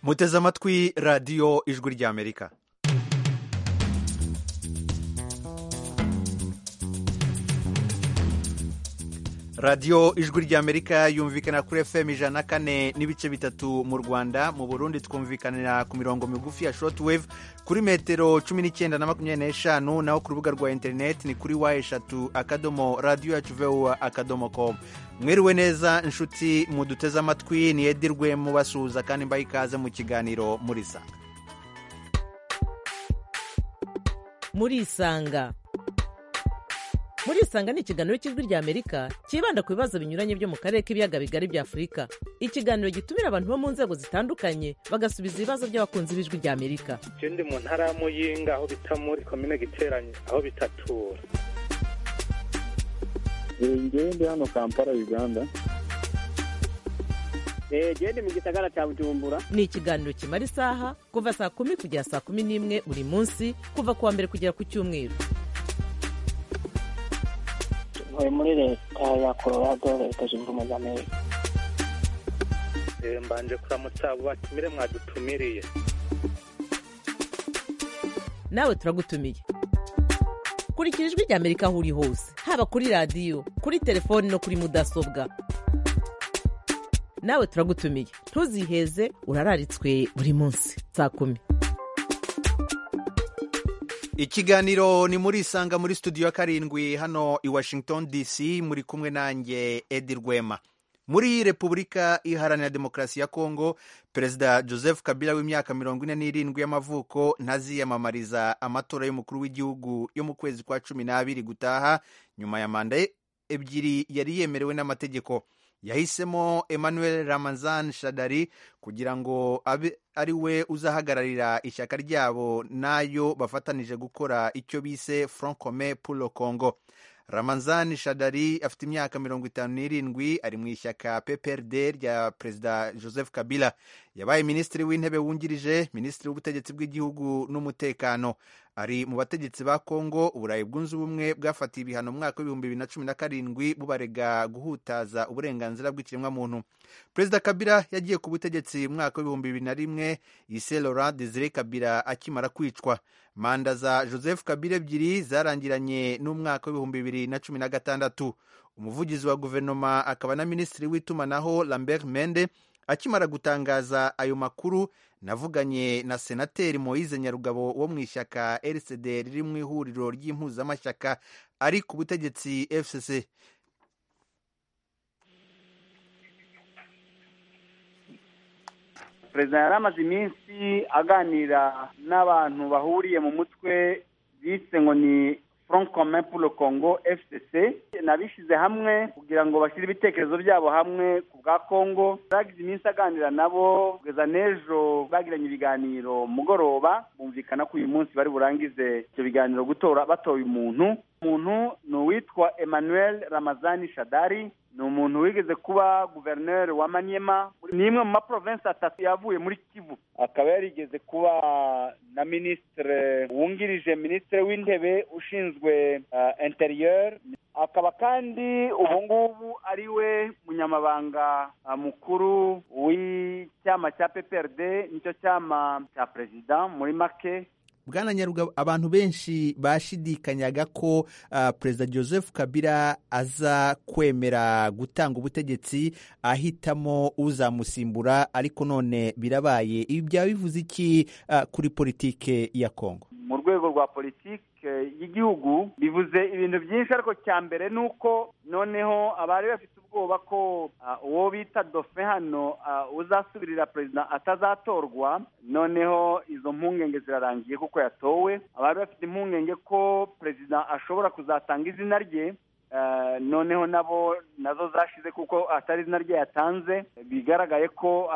muteze amatwi radiyo ijwi ry'amerika radiyo ijwi ry'amerika yumvikana kuri fm ijana na kane n'ibice bitatu mu rwanda mu burundi twumvikanira ku mirongo migufi ya shortwave kuri metero cumi n'icyenda na makumyabiri n'eshanu naho ku rubuga rwa interineti ni kuri wa eshatu akadomo radiyo yacu vuba akadomo komu mwiriwe neza inshuti muduteze amatwi niyedirwe mubasuhuza kandi mbaye ikaze mu kiganiro murisanga murisanga murisanga ni ikiganiro cy'ijwi ry'amerika cyibanda ku bibazo binyuranye byo mu karere k'ibiyaga bigari bya afurika ikiganiro gitumira abantu bo mu nzego zitandukanye bagasubiza ibibazo by'abakunzi b'ijwi ry'amerika icyo ndi mu ntara ya muyinga aho bita muri komine giteranye aho bitatura njyewe ndi hano kampala uganda genda mu gisagara cya bujumbura ni ikiganiro kimara isaha kuva saa kumi kugera saa kumi n'imwe buri munsi kuva ku wa mbere kugera ku cyumweru ntuye muri leta ya colorado leta zunze ubumwe za amerika mbanje kuramutsa abo batumire mwadutumiriye nawe turagutumiye kurikira ijwi ry'amerika aho uri hose haba kuri radiyo kuri telefoni no kuri mudasobwa nawe turagutumiye ntuziheze urararitswe buri munsi saa kumi ikiganiro ni muri isanga muri studio ya karindwi hano i washington dc muri kumwe nanjye edi rwema muri repubulika iharanira demokarasi ya kongo perezida joseph kabila w'imyaka mirongo ine n'irindwi y'amavuko ntaziyamamariza amatora y'umukuru w'igihugu yo mu kwezi kwa cumi n'abiri gutaha nyuma ya manda ebyiri yari yemerewe n'amategeko yahisemo emmanuel ramazan shadari kugira ngo abe ari we uzahagararira ishyaka ryabo n'ayo bafatanije gukora icyo bise front commun pour le congo ramazan shadari afite imyaka mirongo itanu n'irindwi ari mu ishyaka pprd rya perezida joseph kabila yabaye minisitiri w'intebe wungirije minisitiri w'ubutegetsi bw'igihugu n'umutekano ari mu bategetsi ba kongo uburayi bwunze ubumwe bwafatiye ibihano mu mwaka w'ibihumbi bibiri na cumi na karindwi bubarega guhutaza uburenganzira bw'ikiremwamuntu perezida kabila yagiye ku butegetsi mu mwaka w'ibihumbi bibiri na rimwe ise laurent desire kabila akimara kwicwa manda za joseph kabila ebyiri zarangiranye n'umwaka w'ibihumbi bibiri na cumi na gatandatu umuvugizi wa guverinoma akaba na minisitiri w'itumanaho lambert mende akimara gutangaza ayo makuru navuganye na senateri moise nyarugabo wo mu ishyaka rcd riri mu ihuriro ry'impuzamashyaka ari ku butegetsi fcc perezida yari amaze iminsi aganira n'abantu bahuriye mu mutwe bise ngo ni front commun pour le congo fcc nabishyize hamwe kugira ngo bashyire ibitekerezo byabo hamwe ku bwa congo bagize iminsi aganira nabo kugeza n'ejo bagiranye ibiganiro mugoroba bumvikana ko uyu munsi bari burangize ibyo biganiro gutora batoye umuntu umuntu ni uwitwa emmanuel ramazani shadari ni umuntu wigeze kuba guverineri wa manyema ni imwe mu maprovensi atatu yavuye muri kivu akaba yarigeze kuba na minisitire wungirije minisitiri w'intebe ushinzwe interiyeri akaba kandi ubu ngubu ari we munyamabanga mukuru w'icyama cya pprd nicyo cyama cya perezida muri make bwana nyarugabo abantu benshi bashidikanyaga ko uh, perezida joseph kabila aza kwemera gutanga ubutegetsi ahitamo uzamusimbura ariko none birabaye ibi byaba bivuze iki uh, kuri politike ya kongo mu rwego rwa politiki y'igihugu bivuze ibintu byinshi ariko cya mbere ni uko noneho abari bafite ubwoba ko uwo bita dofe hano uzasubirira perezida atazatorwa noneho izo mpungenge zirarangiye kuko yatowe abari bafite impungenge ko perezida ashobora kuzatanga izina rye noneho nabo nazo zashize kuko atari izina rye yatanze bigaragaye ko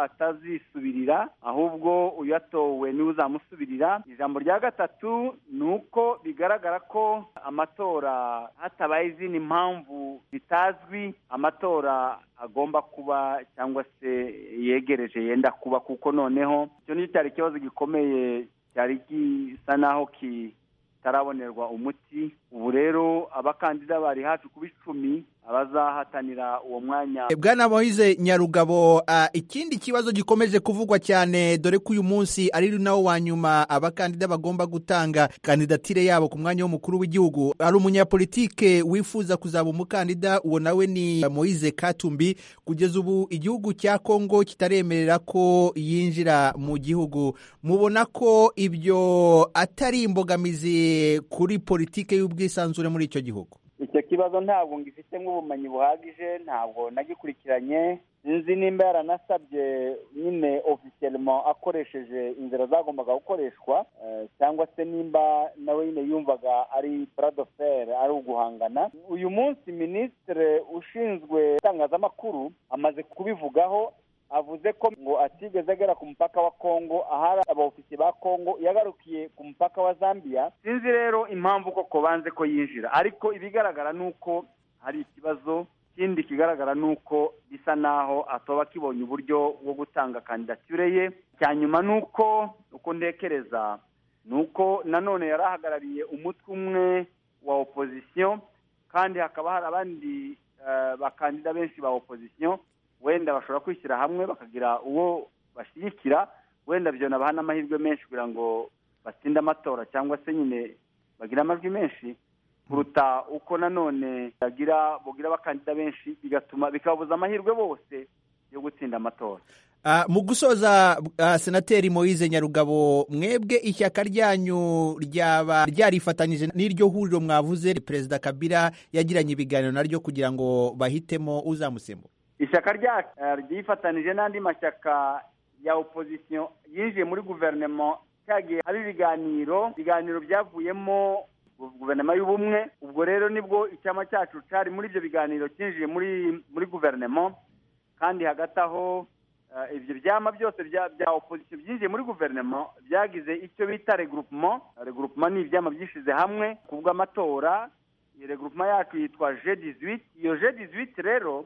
atazisubirira ahubwo uyatowe niwe uzamusubirira ijambo rya gatatu ni uko bigaragara ko amatora hatabaye izindi mpamvu zitazwi amatora agomba kuba cyangwa se yegereje yenda kuba kuko noneho icyo nicyo cyari ikibazo gikomeye cyari gisa naho kitarabonerwa umuti ubu rero abakandida bari hafi kuba icumi abazahatanira uwo mwanya bwana moyize nyarugabo ah, ikindi kibazo gikomeje kuvugwa cyane dore ko uyu munsi ari nawo wa nyuma abakandida bagomba gutanga kandidatire yabo ku mwanya w'umukuru w'igihugu hari umunyapolitike wifuza kuzaba umukandida uwo nawe ni moyize katumbi kugeza ubu igihugu cya kongo kitaremerera ko yinjira mu gihugu mubona ko ibyo atari imbogamizi kuri politike y'ubwisanzure muri icyo gihugu icyo kibazo ntabwo ngifitemo ubumenyi buhagije ntabwo nagikurikiranye nzi nimba yaranasabye nyine ofisiyelemo akoresheje inzira zagombaga gukoreshwa eh, cyangwa se nimba nawe nyine yumvaga ari buradoferi ari uguhangana uyu munsi minisitiri ushinzwe itangazamakuru amaze kubivugaho avuze ko ngo atigeze agera ku mupaka wa kongo ahari abaofisi ba kongo yagarukiye ku mupaka wa zambia sinzi rero impamvu koko banze ko yinjira ariko ibigaragara ni uko hari ikibazo ikindi kigaragara ni uko bisa naho atoba akibonye uburyo bwo gutanga kandidatire ye cya nyuma ni uko uko ntekereza ni uko nanone yari ahagarariye umutwe umwe wa opozisiyo kandi hakaba hari abandi eh, bakandida benshi ba opozisiyo wenda bashobora kwishyira hamwe bakagira uwo bashyigikira wenda byo nabaha n'amahirwe menshi kugira ngo batsinde amatora cyangwa se nyine bagire amajwi menshi kuruta uko nanone bagira bugira abakandida benshi bigatuma bikababuza amahirwe bose yo gutsinda amatora Ah, mu gusoza ah, senateri moyize nyarugabo mwebwe ishyaka ryanyu ryaba ryarifatanyije n'iryo huriro mwavuze perezida kabila yagiranye ibiganiro naryo kugira ngo bahitemo uzamusimbura ishyaka ryacu eh, ryifatanije n'andi mashyaka ya opozisiyo yinjiye muri guverinoma cyagiye hari ibiganiro ibiganiro byavuyemo guverinoma y'ubumwe ubwo rero nibwo icyama cyacu cyari muri ibyo biganiro cyinjiye muri muri guverinoma kandi hagati aho eh, ibyo byama byose bya- bya opozisiyo byinjiye muri guverinoma byagize icyo bita regroupement regroupement ni ibyama byishyize hamwe ku bw'amatora iyi regroupement yacu yitwa g 18 iyo g 18 rero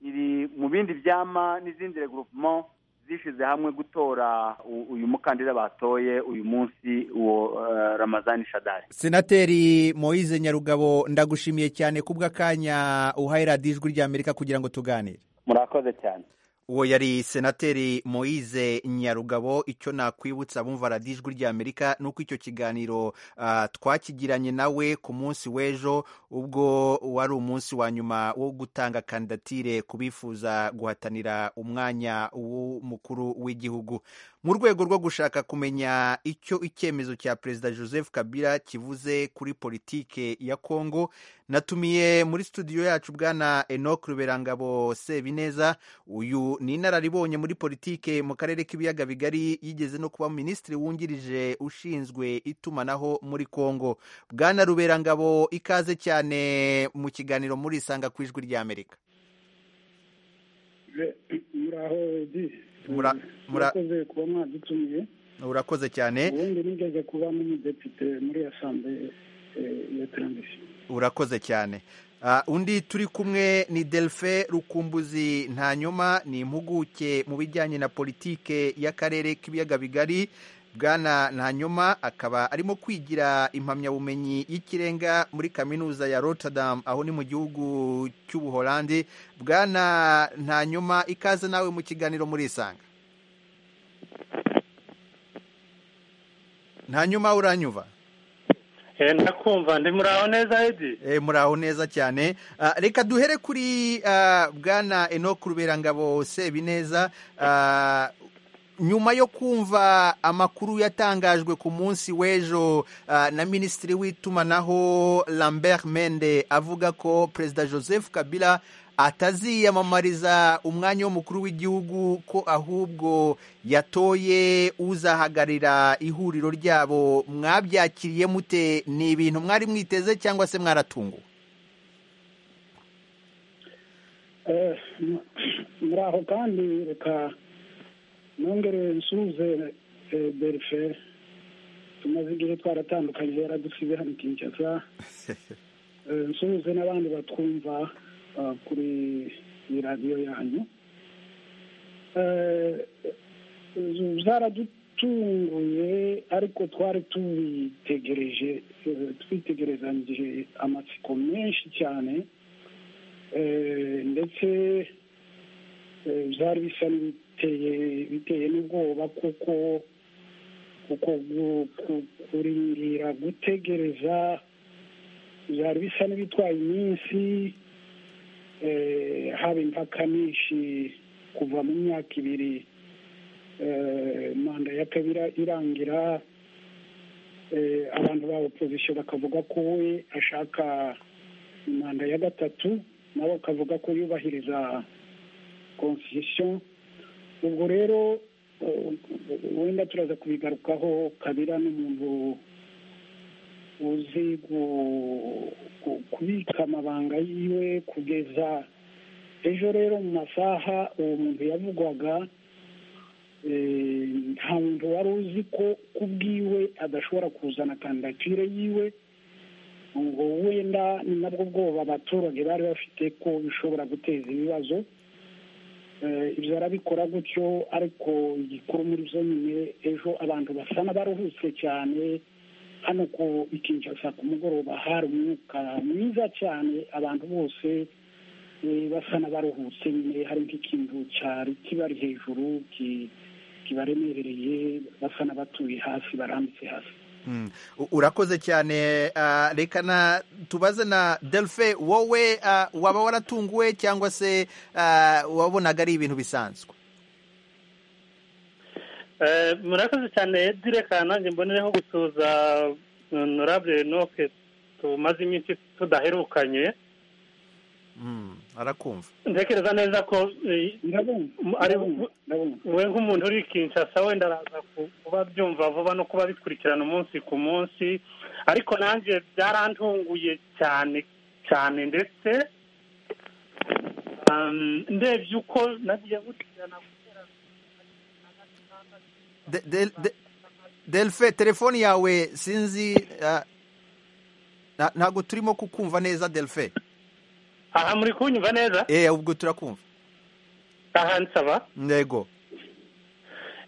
iri mu bindi byama n'izindi regroupement zishyize hamwe gutora u- uyu mukandida batoye uyu munsi uwo eh, ramazani shadari senateri moyize nyarugabo ndagushimiye cyane kubw'akanya uhaye radiyo ijwi ry'amerika kugira ngo tuganire murakoze cyane uwo yari senateri moyize nyarugabo icyo nakwibutsa abumva radiyo ijwi ry'amerika ni uko icyo kiganiro ah, twakigiranye nawe ku munsi w'ejo ubwo wari umunsi wa nyuma wo gutanga kandidatire ku bifuza guhatanira umwanya w'umukuru w'igihugu mu rwego rwo gushaka kumenya icyo icyemezo cya perezida joseph kabila kivuze kuri politike ya kongo natumiye muri studio yacu bwana enoc ruberangabo sebineza uyu ni inararibonye muri politike mu karere k'ibiyaga bigari yigeze no kuba minisitiri wungirije ushinzwe itumanaho muri kongo bwana ruberangabo ikaze cyane mu kiganiro murisanga ku ijwi ry'amerika muraho di Mura- mura- murakoze kuba mwadutumiye urakoze cyane ubundi nigeze kuba n'umudepite muri asambeye eh, ya taranzisiyo urakoze cyane Ah, undi turi kumwe ni delphin rukumbuzi ntanyoma ni impuguke mu bijyanye na politike y'akarere k'ibiyaga bigari bwana ntanyoma akaba arimo kwigira impamyabumenyi y'ikirenga muri kaminuza ya rotterdam aho ni mu gihugu cy'ubuholandi bwana ntanyoma ikaze nawe mu kiganiro murisanga ntanyuma uranyuva ndakumva ndi muraho neza edi Eh, muraho neza cyane Ah, reka duhere kuri ah, bwana enoc ruberangabo sebineza Ah, nyuma yo kumva amakuru yatangajwe ku munsi w'ejo ah, na minisitiri w'itumanaho lambert mende avuga ko perezida joseph kabila ataziyamamariza umwanya w'umukuru w'igihugu ko ahubwo yatoye uzahagarira ihuriro ryabo mwabyakiriye mute ni ibintu mwari mwiteze cyangwa se mwaratunguwe Eh, mu- muraho kandi reka nongere nsuhuze eh, berife tumaze igihe twaratandukanye yaradusize hano kinshasa Eh, nsuhuze n'abandi batwumva ah, kuri iyi radiyo yanyu Eh, eh, zaradutunguye yacunguye ariko twari tubitegereje eh, twitegerezanyije amatsiko menshi cyane Eh, ndetse eh, byari bisa n'ibiteye biteye n'ubwoba kuko kuko gu- ku- kurindira gutegereza byari bisa n'ibitwaye iminsi eh, haba impaka nyinshi kuva mu myaka ibiri eh, manda ya kabiri irangira eh, abantu ba opozisiyo bakavuga ko we ashaka manda ya gatatu nabo bakavuga ko yubahiriza constitution ubwo rero eh, wenda turaza kubigarukaho kabira n'umuntu uzi gu- gu- kubika amabanga yiwe kugeza ejo rero mu masaha uwo muntu yavugwaga eh, nta muntu wari uzi ko ku bwiwe adashobora kuzana kandidatire yiwe ngo wenda ni nabwo bwoba abaturage bari bafite ko bishobora guteza ibibazo Eh, ibyo arabikora gutyo ariko igikuru muri byo nyine ejo abantu basa n'abaruhutse cyane hano ku ikinshasa ku mugoroba hari umwuka mwiza cyane abantu bose eh, basa n'abaruhutse nyine hari nk'ikintu cyari kibari hejuru ki- kibaremereye basa n'abatuye hasi barambitse hasi Mm. U- urakoze cyane ah, reka na tubaze na delphe wowe ah, waba waratunguwe cyangwa se ah, wabonaga ari ibintu bisanzwe Eh, murakoze cyane direka nanjye mbonereho gusuza honorable noke tumaze iminsi tudaherukanye Mm, arakumva ntekereza neza ko eh, ndabona Mu- ari- ndabona, ndabona we nk'umuntu uri kinshasa wenda araza ku- kuba abyumva vuba no kuba bikurikirana umunsi ku munsi ariko nanjye byarantunguye cyane cyane ndetse um, ndebye uko nagiye gukurikirana guhera De- de- de- delphe telefone yawe sinzi ah, na- ntabwo turimo kukumva neza delphe aha muri kunyumva neza eh ubwo turakumva aha nsaba ntego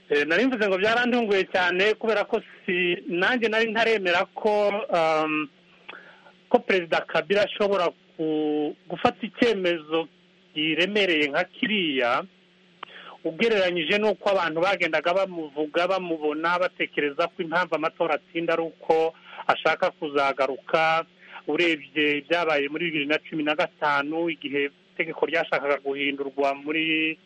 Eh, nari mvuze ngo byarantunguye cyane kubera ko si nanjye nari ntaremera ko um, ko perezida kabila ashobora ku- gufata icyemezo kiremereye nka kiriya ugereranyije n'uko abantu bagendaga bamuvuga bamubona batekereza ko impamvu amatora atsinda ari uko ashaka kuzagaruka urebye ibyabaye muri bibiri na cumi na gatanu igihe itegeko ryashakaga guhindurwa muri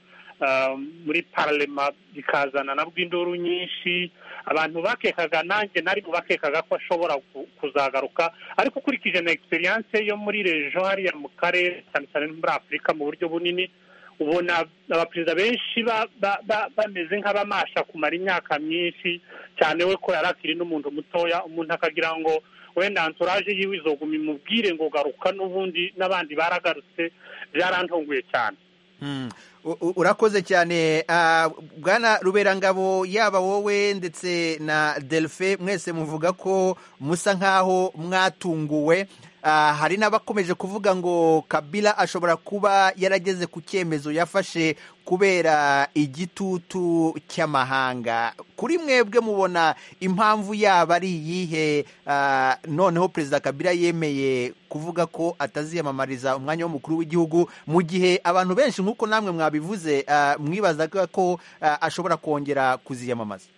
ah, muri paralema rikazana nabwo induru nyinshi abantu bakekaga nanjye nari mu bakekaga ko ashobora ku- kuzagaruka ariko ukurikije na experience yo muri rejo hariya mu karere cyane cyane no muri afurika mu buryo bunini ubona abaperezida benshi ba- ba- ba- bameze nk'abamasha kumara imyaka myinshi cyane we ko yari akiri n'umuntu mutoya umuntu akagira ngo wenda anturaje yiwe izoguma imubwire ngo garuka n'ubundi n'abandi baragarutse byarantunguye cyane Mm. U- u- urakoze cyane Ah, bwana ruberangabo yaba wowe ndetse na delphe mwese muvuga ko musa nk'aho mwatunguwe Ah, hari n'abakomeje kuvuga ngo kabila ashobora kuba yarageze ku cyemezo yafashe kubera igitutu cy'amahanga kuri mwebwe mubona impamvu yaba ari iyihe Ah, noneho perezida kabila yemeye kuvuga ko ataziyamamariza umwanya w'umukuru w'igihugu mu gihe abantu benshi nk'uko namwe mwabivuze ah, mwibazaga ko ah, ashobora kongera kuziyamamaza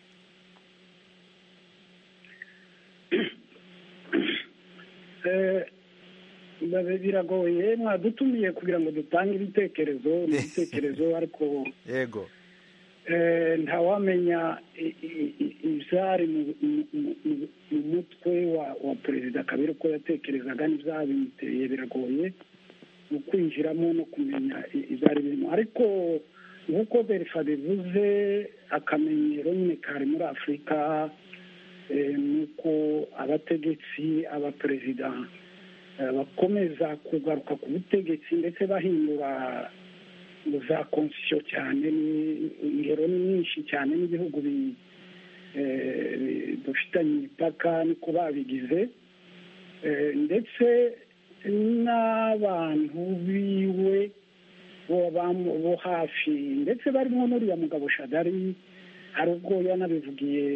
Eh, babe- biragoye mwadutumiye kugira ngo dutange ibitekerezo ni ibitekerezo ariko yego eh, ntawamenya i- i- i- ibyari mu- mu- mu- mu- mu mutwe wa wa perezida kabiri uko yatekerezaga n'ibyabimuteye biragoye mu kwinjiramo no kumenya i- ibyari birimo ariko nk'uko berifa bivuze akamenyero nyine kari muri afurika eh, nuko abategetsi abaperezida eh, bakomeza kugaruka ku butegetsi ndetse bahindura za konsiyo cyane ni- ingero ni nyinshi cyane n'ibihugu bi- eh, bi- dufitanye imipaka niko babigize Eh, ndetse n'abantu biwe bo bamu- bo hafi ndetse barimo n'uriya mugabo shadari hari ubwo yanabivugiye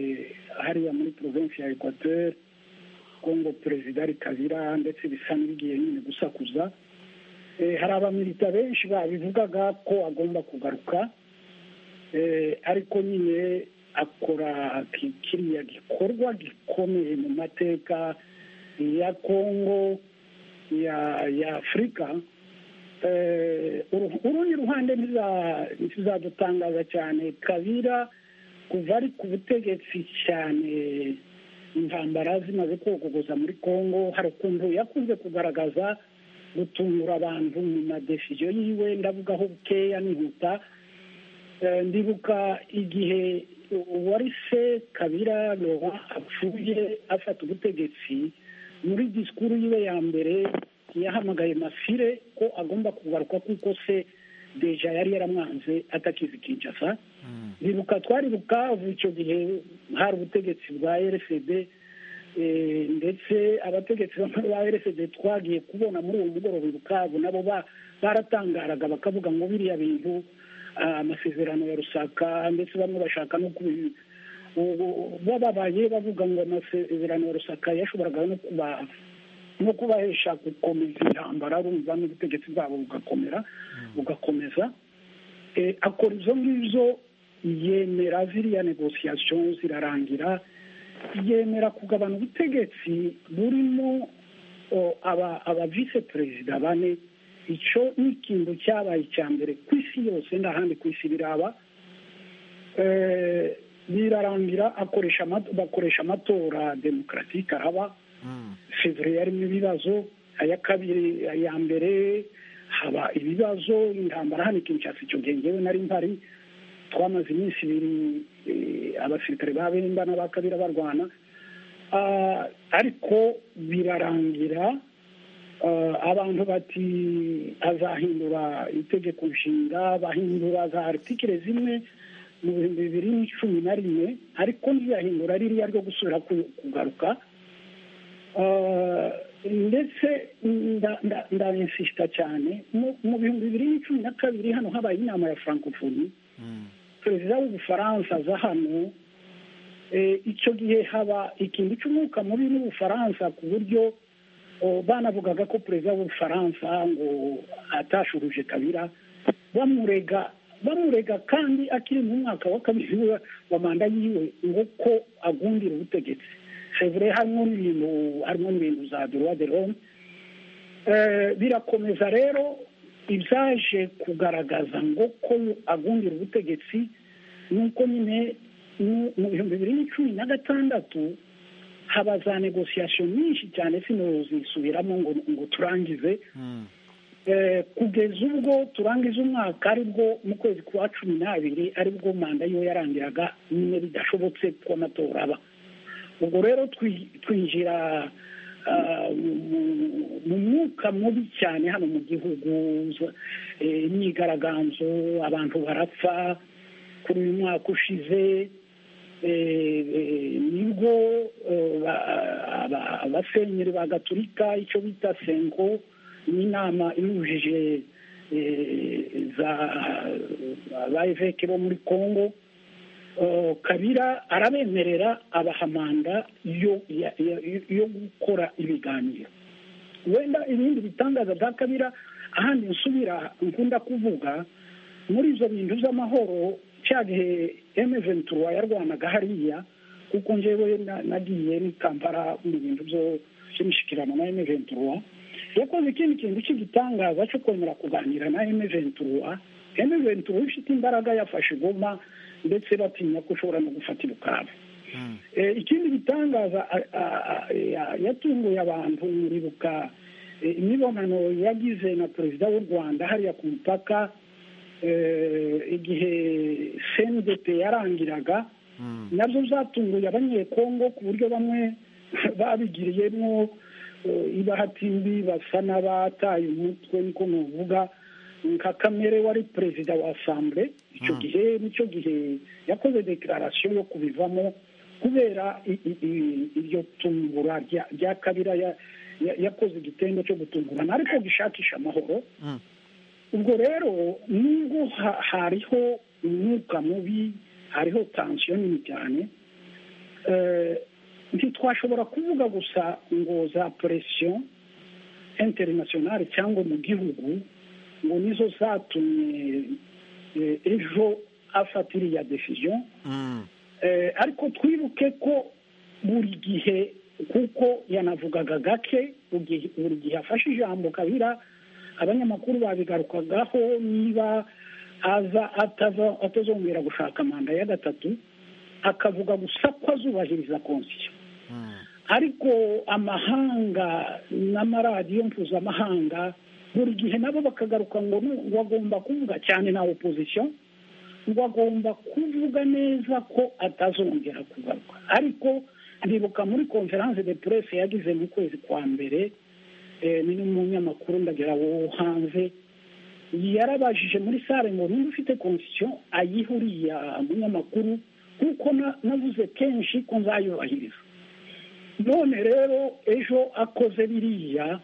hariya muri provinsi ya ekwateri ko ngo perezida ari kabira ndetse bisa n'ibigiye nyine gusakuza hari abamilita benshi babivugaga ko agomba kugaruka ariko nyine akora kiriya gikorwa gikomeye mu mateka ya kongo ya afurika urundi ruhande ntizadutangaza cyane kabira kuva ari ku butegetsi cyane intambara zimaze kogogoza muri congo hari ukuntu yakunze kugaragaza gutungura abantu mu madesiyo yiwe ndavugaho bukeya nihuta ndibuka igihe wari se kabira apfuye afata ubutegetsi muri disikuru yiwe ya mbere yahamagaye masire ko agomba kugaruka kuko se deja yari yaramwanze atakizi kinshasa bibuka twari bukavu icyo gihe hari ubutegetsi bwa rfd ndetse abategetsi ba rfd twagiye kubona muri uwo mugoroba bukavu nabo baratangaraga bakavuga ngo biriya bintu amasezerano ya rusaka ndetse bamwe bashaka no bababaye bavuga ngo amasezerano ya rusaka yashoboraga no kuba no kubahesha gukomeza intambara rumva n'ubutegetsi bwabo bugakomera bugakomeza akora izo ngizo yemera ziriya negosiyasiyo zirarangira yemera kugabana ubutegetsi burimo aba vise perezida bane icyo ni ikintu cyabaye icya mbere ku isi yose n'ahandi ku isi biraba birarangira bakoresha amatora demokaratike araba fevriye harimo ibibazo aya kabiri aya mbere haba ibibazo intambara hano ikinshasa icyo gihe ngewe nari mpari twamaze iminsi ibiri abasirikare ba bemba n'aba kabira barwana ariko birarangira abantu bati azahindura itegeko nshinga bahindura za aritikire zimwe mu bihumbi bibiri na cumi na rimwe ariko ntiyahindura ririya ryo gusubira kugaruka ndetse ndabisita cyane mu bihumbi bibiri na cumi na kabiri hano habaye inama ya francophonie perezida w'ubufaransa aza hano icyo gihe haba ikintu cy'umwuka mubi n'ubufaransa ku buryo banavugaga ko perezida w'ubufaransa ngo atashuruje kabira bamurega bamurega kandi akiri mu mwaka wa kabiri wa manda yiwe ngo ko agundira ubutegetsi sevure harimo n'ibintu harimo n'ibintu za duruwa de rome birakomeza rero ibyaje kugaragaza ngo ko agundira ubutegetsi ni uko nyine mu bihumbi bibiri na cumi na gatandatu haba za negosiyasiyo nyinshi cyane sinuzisubiramo ngo ngo turangize kugeza ubwo turangiza umwaka aribwo mu kwezi kwa cumi n'abiri aribwo manda yo yarangiraga nyine bidashobotse ko amatora aba ubwo rero twinjira mu mwuka mubi cyane hano mu gihugu imyigaragambyo abantu barapfa kuri uyu mwaka ushize nibwo abasenyeri ba gaturika icyo bita senko n'inama ihujije za ba eveke bo muri congo kabira arabemerera abahamanda yo gukora ibiganiro wenda ibindi bitangaza bya kabira ahandi nsubira nkunda kuvuga muri izo bintu by'amahoro cya gihe emeventura yarwanaga hariya kuko njyewe nagiye n'ikambara mu bintu by'imishyikirano na emeventura yakoze ikindi kintu cy'igitangaza cyo kwemera kuganira na emeventura emeventura ufite imbaraga yafashe igoma ndetse batinya ko ushobora no gufata irukaba ikindi gitangaza yatunguye abantu muribuka imibonano yagize na perezida w'u rwanda hariya ku mupaka igihe sendepe yarangiraga nabyo byatunguye abanyekongo ku buryo bamwe babigiriyemo ibahati mbi basa n'abataye umutwe niko nuvuga nka kamere wari perezida wa asambure icyo gihe nicyo gihe yakoze deklarasiyo yo kubivamo kubera iryo tungura rya kabira yakoze igitendo cyo gutungurana ariko gishakisha amahoro ubwo rero nubwo hariho umwuka mubi hariho tansiyo nini cyane ntitwashobora kuvuga gusa ngo za poresiyo interinasiyonari cyangwa mu gihugu ngo nizo zatumye eh, ejo afata iriya decision Eh, ariko twibuke ko buri gihe kuko yanavugaga gake bugi- buri gihe afashe ijambo kabira abanyamakuru babigarukagaho niba aza atava- atazongera gushaka manda ya gatatu akavuga gusa ko azubahiriza konsiyo ariko amahanga n'amaradiyo mpuzamahanga buri gihe nabo bakagaruka ngo nu- ngo agomba kuvuga cyane na opozisiyo ngo agomba kuvuga neza ko atazongera kugaruka ariko ndibuka muri konferanse de presse yagize mu kwezi kwa mbere eh, ni n'umunyamakuru ndagira wo hanze yarabajije muri sare ngo niba ufite konstitution ayihe uriya munyamakuru kuko na- navuze kenshi ko nzayubahiriza none rero ejo akoze biriya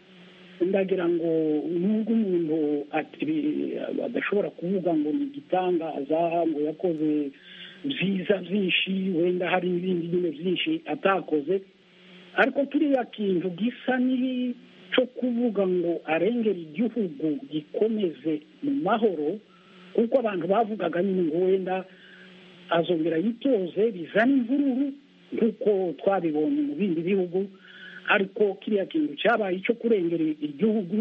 ndagira ngo nubwo umuntu ati- bi- adashobora kuvuga ngo ni igitangaza ngo yakoze byiza byinshi wenda hari n'ibindi nyine byinshi atakoze ariko turiya kintu gisa n'icyo kuvuga ngo arengere igihugu gikomeze mu mahoro kuko abantu bavugaga nyine ngo wenda azongera yitoze bizana imvururu nk'uko twabibonye mu bindi bihugu ariko kiriya kintu cyabaye icyo kurengera igihugu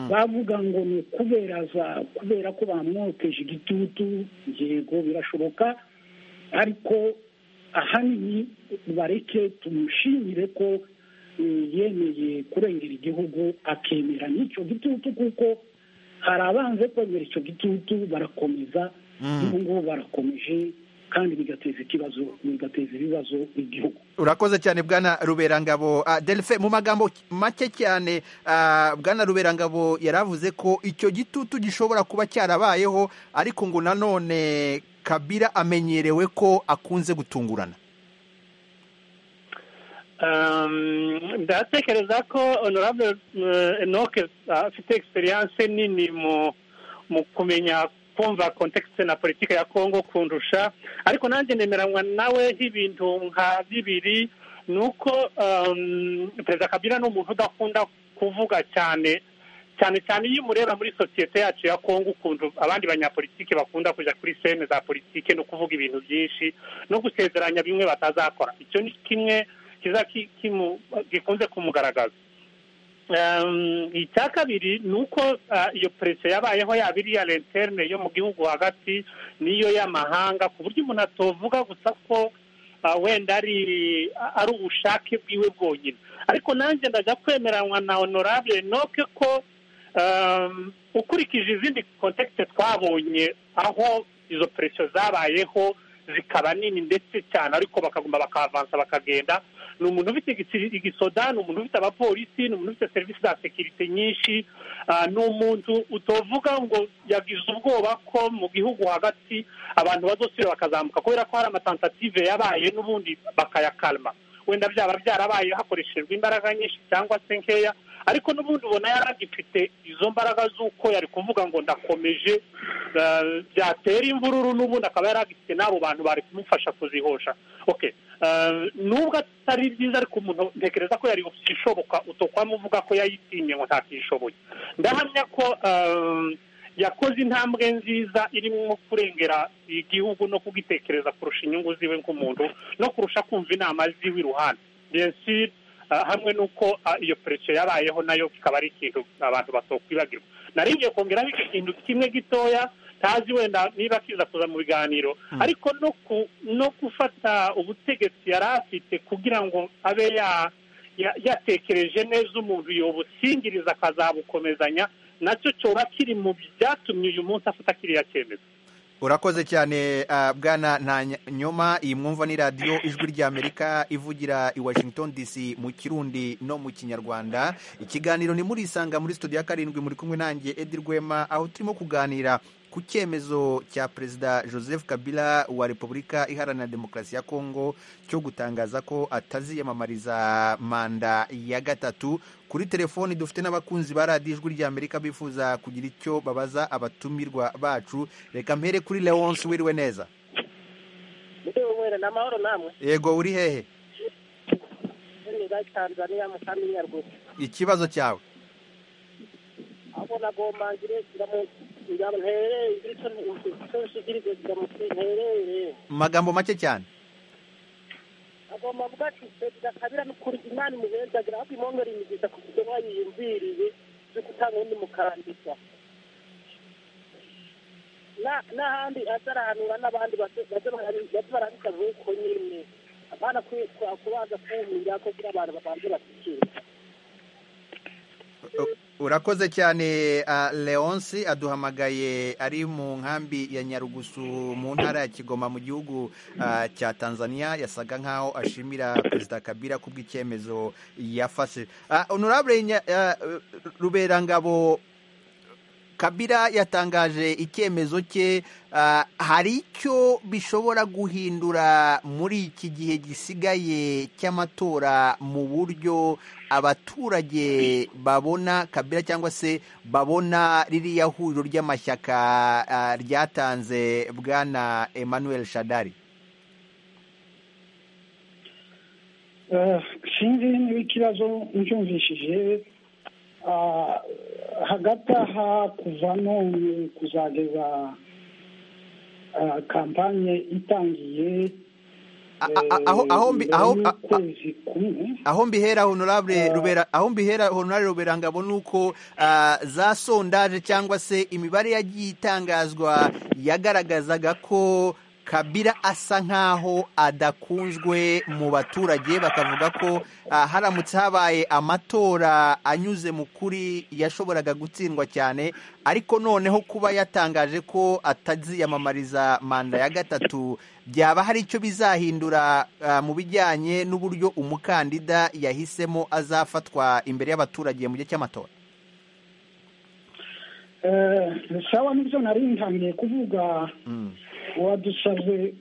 bavuga ngo ni kubera za- kubera ko bamwoteje igitutu yego birashoboka ariko ahanini bareke tumushimire ko eh, yemeye kurengera igihugu akemera n'icyo gitutu kuko hari abanze kwemera icyo gitutu barakomeza n'ubu ngubu barakomeje kandi bigateza ikibazo bigateza ibibazo igihugu urakoze cyane bwana ruberangabo Ah, Delphin, mu magambo make cyane ah, bwana ruberangabo yari avuze ko icyo gitutu gishobora kuba cyarabayeho ariko ngo nanone kabira amenyerewe ko akunze gutungurana Um, ndatekereza ko honorable uh, enoke afite experience nini mu mu kumenya kumva context na politike ya congo kundusha ariko nanjye nemeranywa nawe nk'ibintu nka bibiri ni uko um, perezida kabila ni umuntu udakunda kuvuga cyane cyane cyane iyo umureba muri sosiyete yacu ya kongo ukuntu abandi banyapolitike bakunda kujya kuri sene za politike no kuvuga ibintu byinshi no gusezeranya bimwe batazakora icyo ni kimwe kiza ki- kimu- gikunze kumugaragaza Ehm, icya kabiri ni uko ah, iyo perese yabayeho yaba iriya lenterne yo mu gihugu hagati n'iyo y'amahanga ku buryo umuntu atovuga gusa ko ah, wenda ari ari ubushake bwiwe bwonyine ariko nanjye ndajya kwemeranywa na honorable noke ko ehm, ukurikije izindi kontekite twabonye aho izo peresiyo zabayeho zikaba nini ndetse cyane ariko bakaguma bakavansa bakagenda ni umuntu ufite igisi- igisoda ni umuntu ufite abapolisi ni umuntu ufite serivisi za sekirite nyinshi ah, ni umuntu utovuga ngo yagize ubwoba ko mu gihugu hagati abantu bazosubira bakazamuka kubera ko hari amatantative yabaye n'ubundi bakayakalma wenda byaba byarabaye hakoreshejwe imbaraga nyinshi cyangwa se nkeya ariko n'ubundi ubona yaragifite izo mbaraga z'uko yari kuvuga ngo ndakomeje ah, byatera imvururu n'ubundi akaba yaragifite n'abo bantu bari kumufasha kuzihosha okay Uh, nubwo atari byiza ariko umuntu ntekereza ko yari ishoboka uvuga ko yayitinye ngo ntakishoboye ndahamya ko um, yakoze intambwe nziza irimo kurengera igihugu no kugitekereza kurusha inyungu ziwe nk'umuntu no kurusha kumva inama ziwe iruhande Bien sûr, uh, hamwe n'uko uh, iyo peresiyo yabayeho nayo kikaba ari ikintu abantu batokwibagirwa naringiye kongeraho ikintu kimwe gitoya ntazi wenda niba kiza kuza mu biganiro ariko no ku no gufata ubutegetsi yari afite kugira ngo abe ya- ya- yatekereje neza umuntu yobusingiriza akazabukomezanya nacyo cyoba kiri mu byatumye uyu munsi afata kiriya cyemezo urakoze cyane ah, bwana ntanyoma iyi mwumva ni radiyo ijwi ry'amerika ivugira i washington dc mu kirundi no mu kinyarwanda ikiganiro ni murisanga muri studio ya karindwi muri kumwe nanjye edi rwema aho turimo kuganira ku cyemezo cya perezida joseph kabila wa repubulika iharanira demokarasi ya kongo cyo gutangaza ko ataziyamamariza manda ya gatatu kuri telefoni dufite n'abakunzi ba radiyo ijwi ry'amerika bifuza kugira icyo babaza abatumirwa bacu reka mpere kuri leonce wiriwe neza mwene ni amahoro namwe yego uri hehe neza tanzania musambi nyaruguru ikibazo cyawe ahubwo nagomangire ntere ibisonshigirize zigamuti nterere magambo make cyane agomba kuvuga ati perezida kabira n'ukuri imana imubenzi agira ahubwo imwongere imigeza ku buryo mwayiyumviriye yo gutanga undi mukandida Na- n'ahandi azarahanura n'abandi baze- baze barabika- baze barabika nk'uko nyine abana kwitwa kubanza kuwumira kugira abantu babanze bashyikire U- urakoze cyane ah, leonce aduhamagaye ari mu nkambi ya nyarugusu mu ntara ya kigoma mu gihugu ah, cya tanzania yasaga nkaho ashimira perezida kabila kubw'icyemezo yafashe Ah, honorable Nya- ah, ruberangabo kabila yatangaje icyemezo cye ah, hari icyo bishobora guhindura muri iki gihe gisigaye cy'amatora mu buryo abaturage babona kabila cyangwa se babona ririya huriro ry'amashyaka ah, ryatanze bwana emmanuel shadari Eh, sinzi niba ikibazo mbyumvishije ah, hagati aha kuva none kuzageza ah, kampanye itangiye A- a- a- aho- aho mbi- aho- a- a- kwezi kumwe aho mbihera honorable Ah. rubera aho mbihera honorable rubera ngabo nuko ah, za sondage cyangwa se imibare yagiye itangazwa yagaragazaga ko kabira asa nkaho adakunzwe mu baturage bakavuga ko ah, haramutse habaye amatora anyuze mu kuri yashoboraga gutsindwa cyane ariko noneho kuba yatangaje ko ataziyamamariza manda ya gatatu byaba hari icyo bizahindura ah, mu bijyanye n'uburyo umukandida yahisemo azafatwa imbere y'abaturage mu gihe cy'amatora Eh, sawa nibyo nari ntangiye kuvuga wadusabye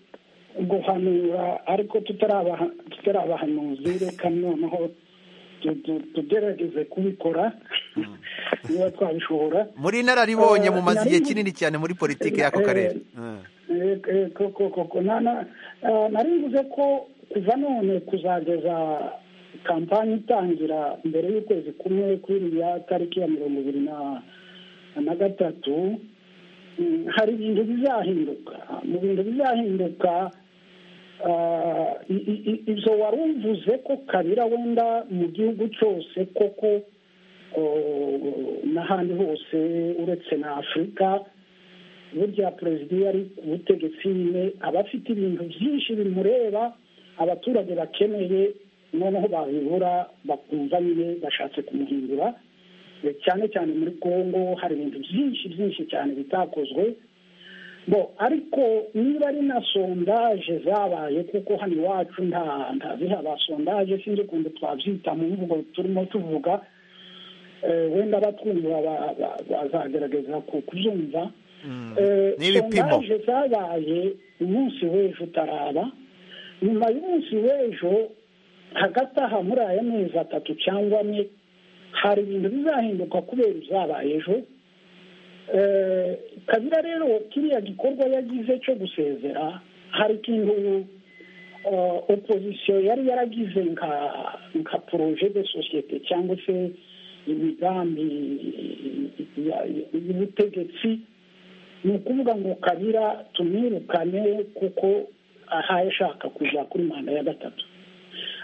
guhanura ariko tutarabaha- tutarabahanuzi reka noneho tu- tu- tugerageze kubikora niba twabishobora muri inararibonye Eh, mumaze igihe nari- kinini cyane muri politiki y'ako karere Eh, eh, ko- ko- ko- ko- na- na- eh, nari mvuze ko kuva none kuzageza kampani itangira mbere y'ukwezi kumwe kuri iriya tariki ya mirongo ibiri na- na gatatu mm, hari ibintu bizahinduka mu bintu bizahinduka ah, i- i- i- ibyo wari uvuze ko kabira wenda mu gihugu cyose koko oh, n'ahandi hose uretse na afurika burya perezida iyo ari ku butegetsi nyine aba afite ibintu byinshi bimureba abaturage bakeneye noneho babibura bakumva nyine bashatse kumuhindura Eh, cyane cyane muri kongo hari ibintu byinshi byinshi cyane bitakozwe bo ariko niba ari na sondaje zabaye kuko hano iwacu nta nta zihaba sondaje sinzi ukuntu twabyita mu mvugo turimo tuvuga Eh, wenda abatwumva ba- ba- bazagerageza ku- kuzumva Eh, N'ibipimo. sondaje zabaye umunsi w'ejo utaraba nyuma y'umunsi w'ejo hagati aha muri aya mezi atatu cyangwa ane hari ibintu bizahinduka kubera izabaye ejo Eh, kabira rero kiriya gikorwa yagize cyo gusezera hari ikintu eh, opozisiyo yari yaragize nka nka poroje de sosiyete cyangwa se imigambi ya- ya- y'ubutegetsi ni ukuvuga ngo kabira tumwirukane kuko ahaye ashaka kujya kuri manda ya gatatu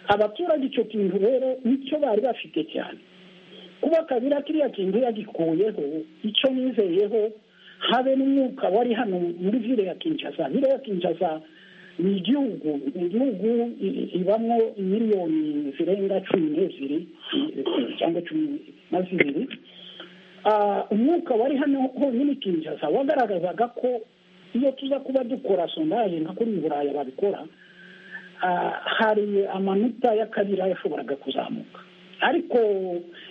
abaturage icyo kintu rero nicyo bari bafite cyane kuba kabira kiriya kintu yagikuyeho icyo yizeyeho habe n'umwuka wari hano muri vile ya kinshasa vile ya kinshasa ni igihugu ni igihugu i- i- ibamo miliyoni zirenga cumi n'ebyiri i- cyangwa cumi na zibiri Ah, umwuka wari hano honyine kinshasa wagaragazaga ko iyo tuza kuba dukora sondaje nka kuri buraya babikora ah, hari amanota y'akabira yashoboraga kuzamuka ariko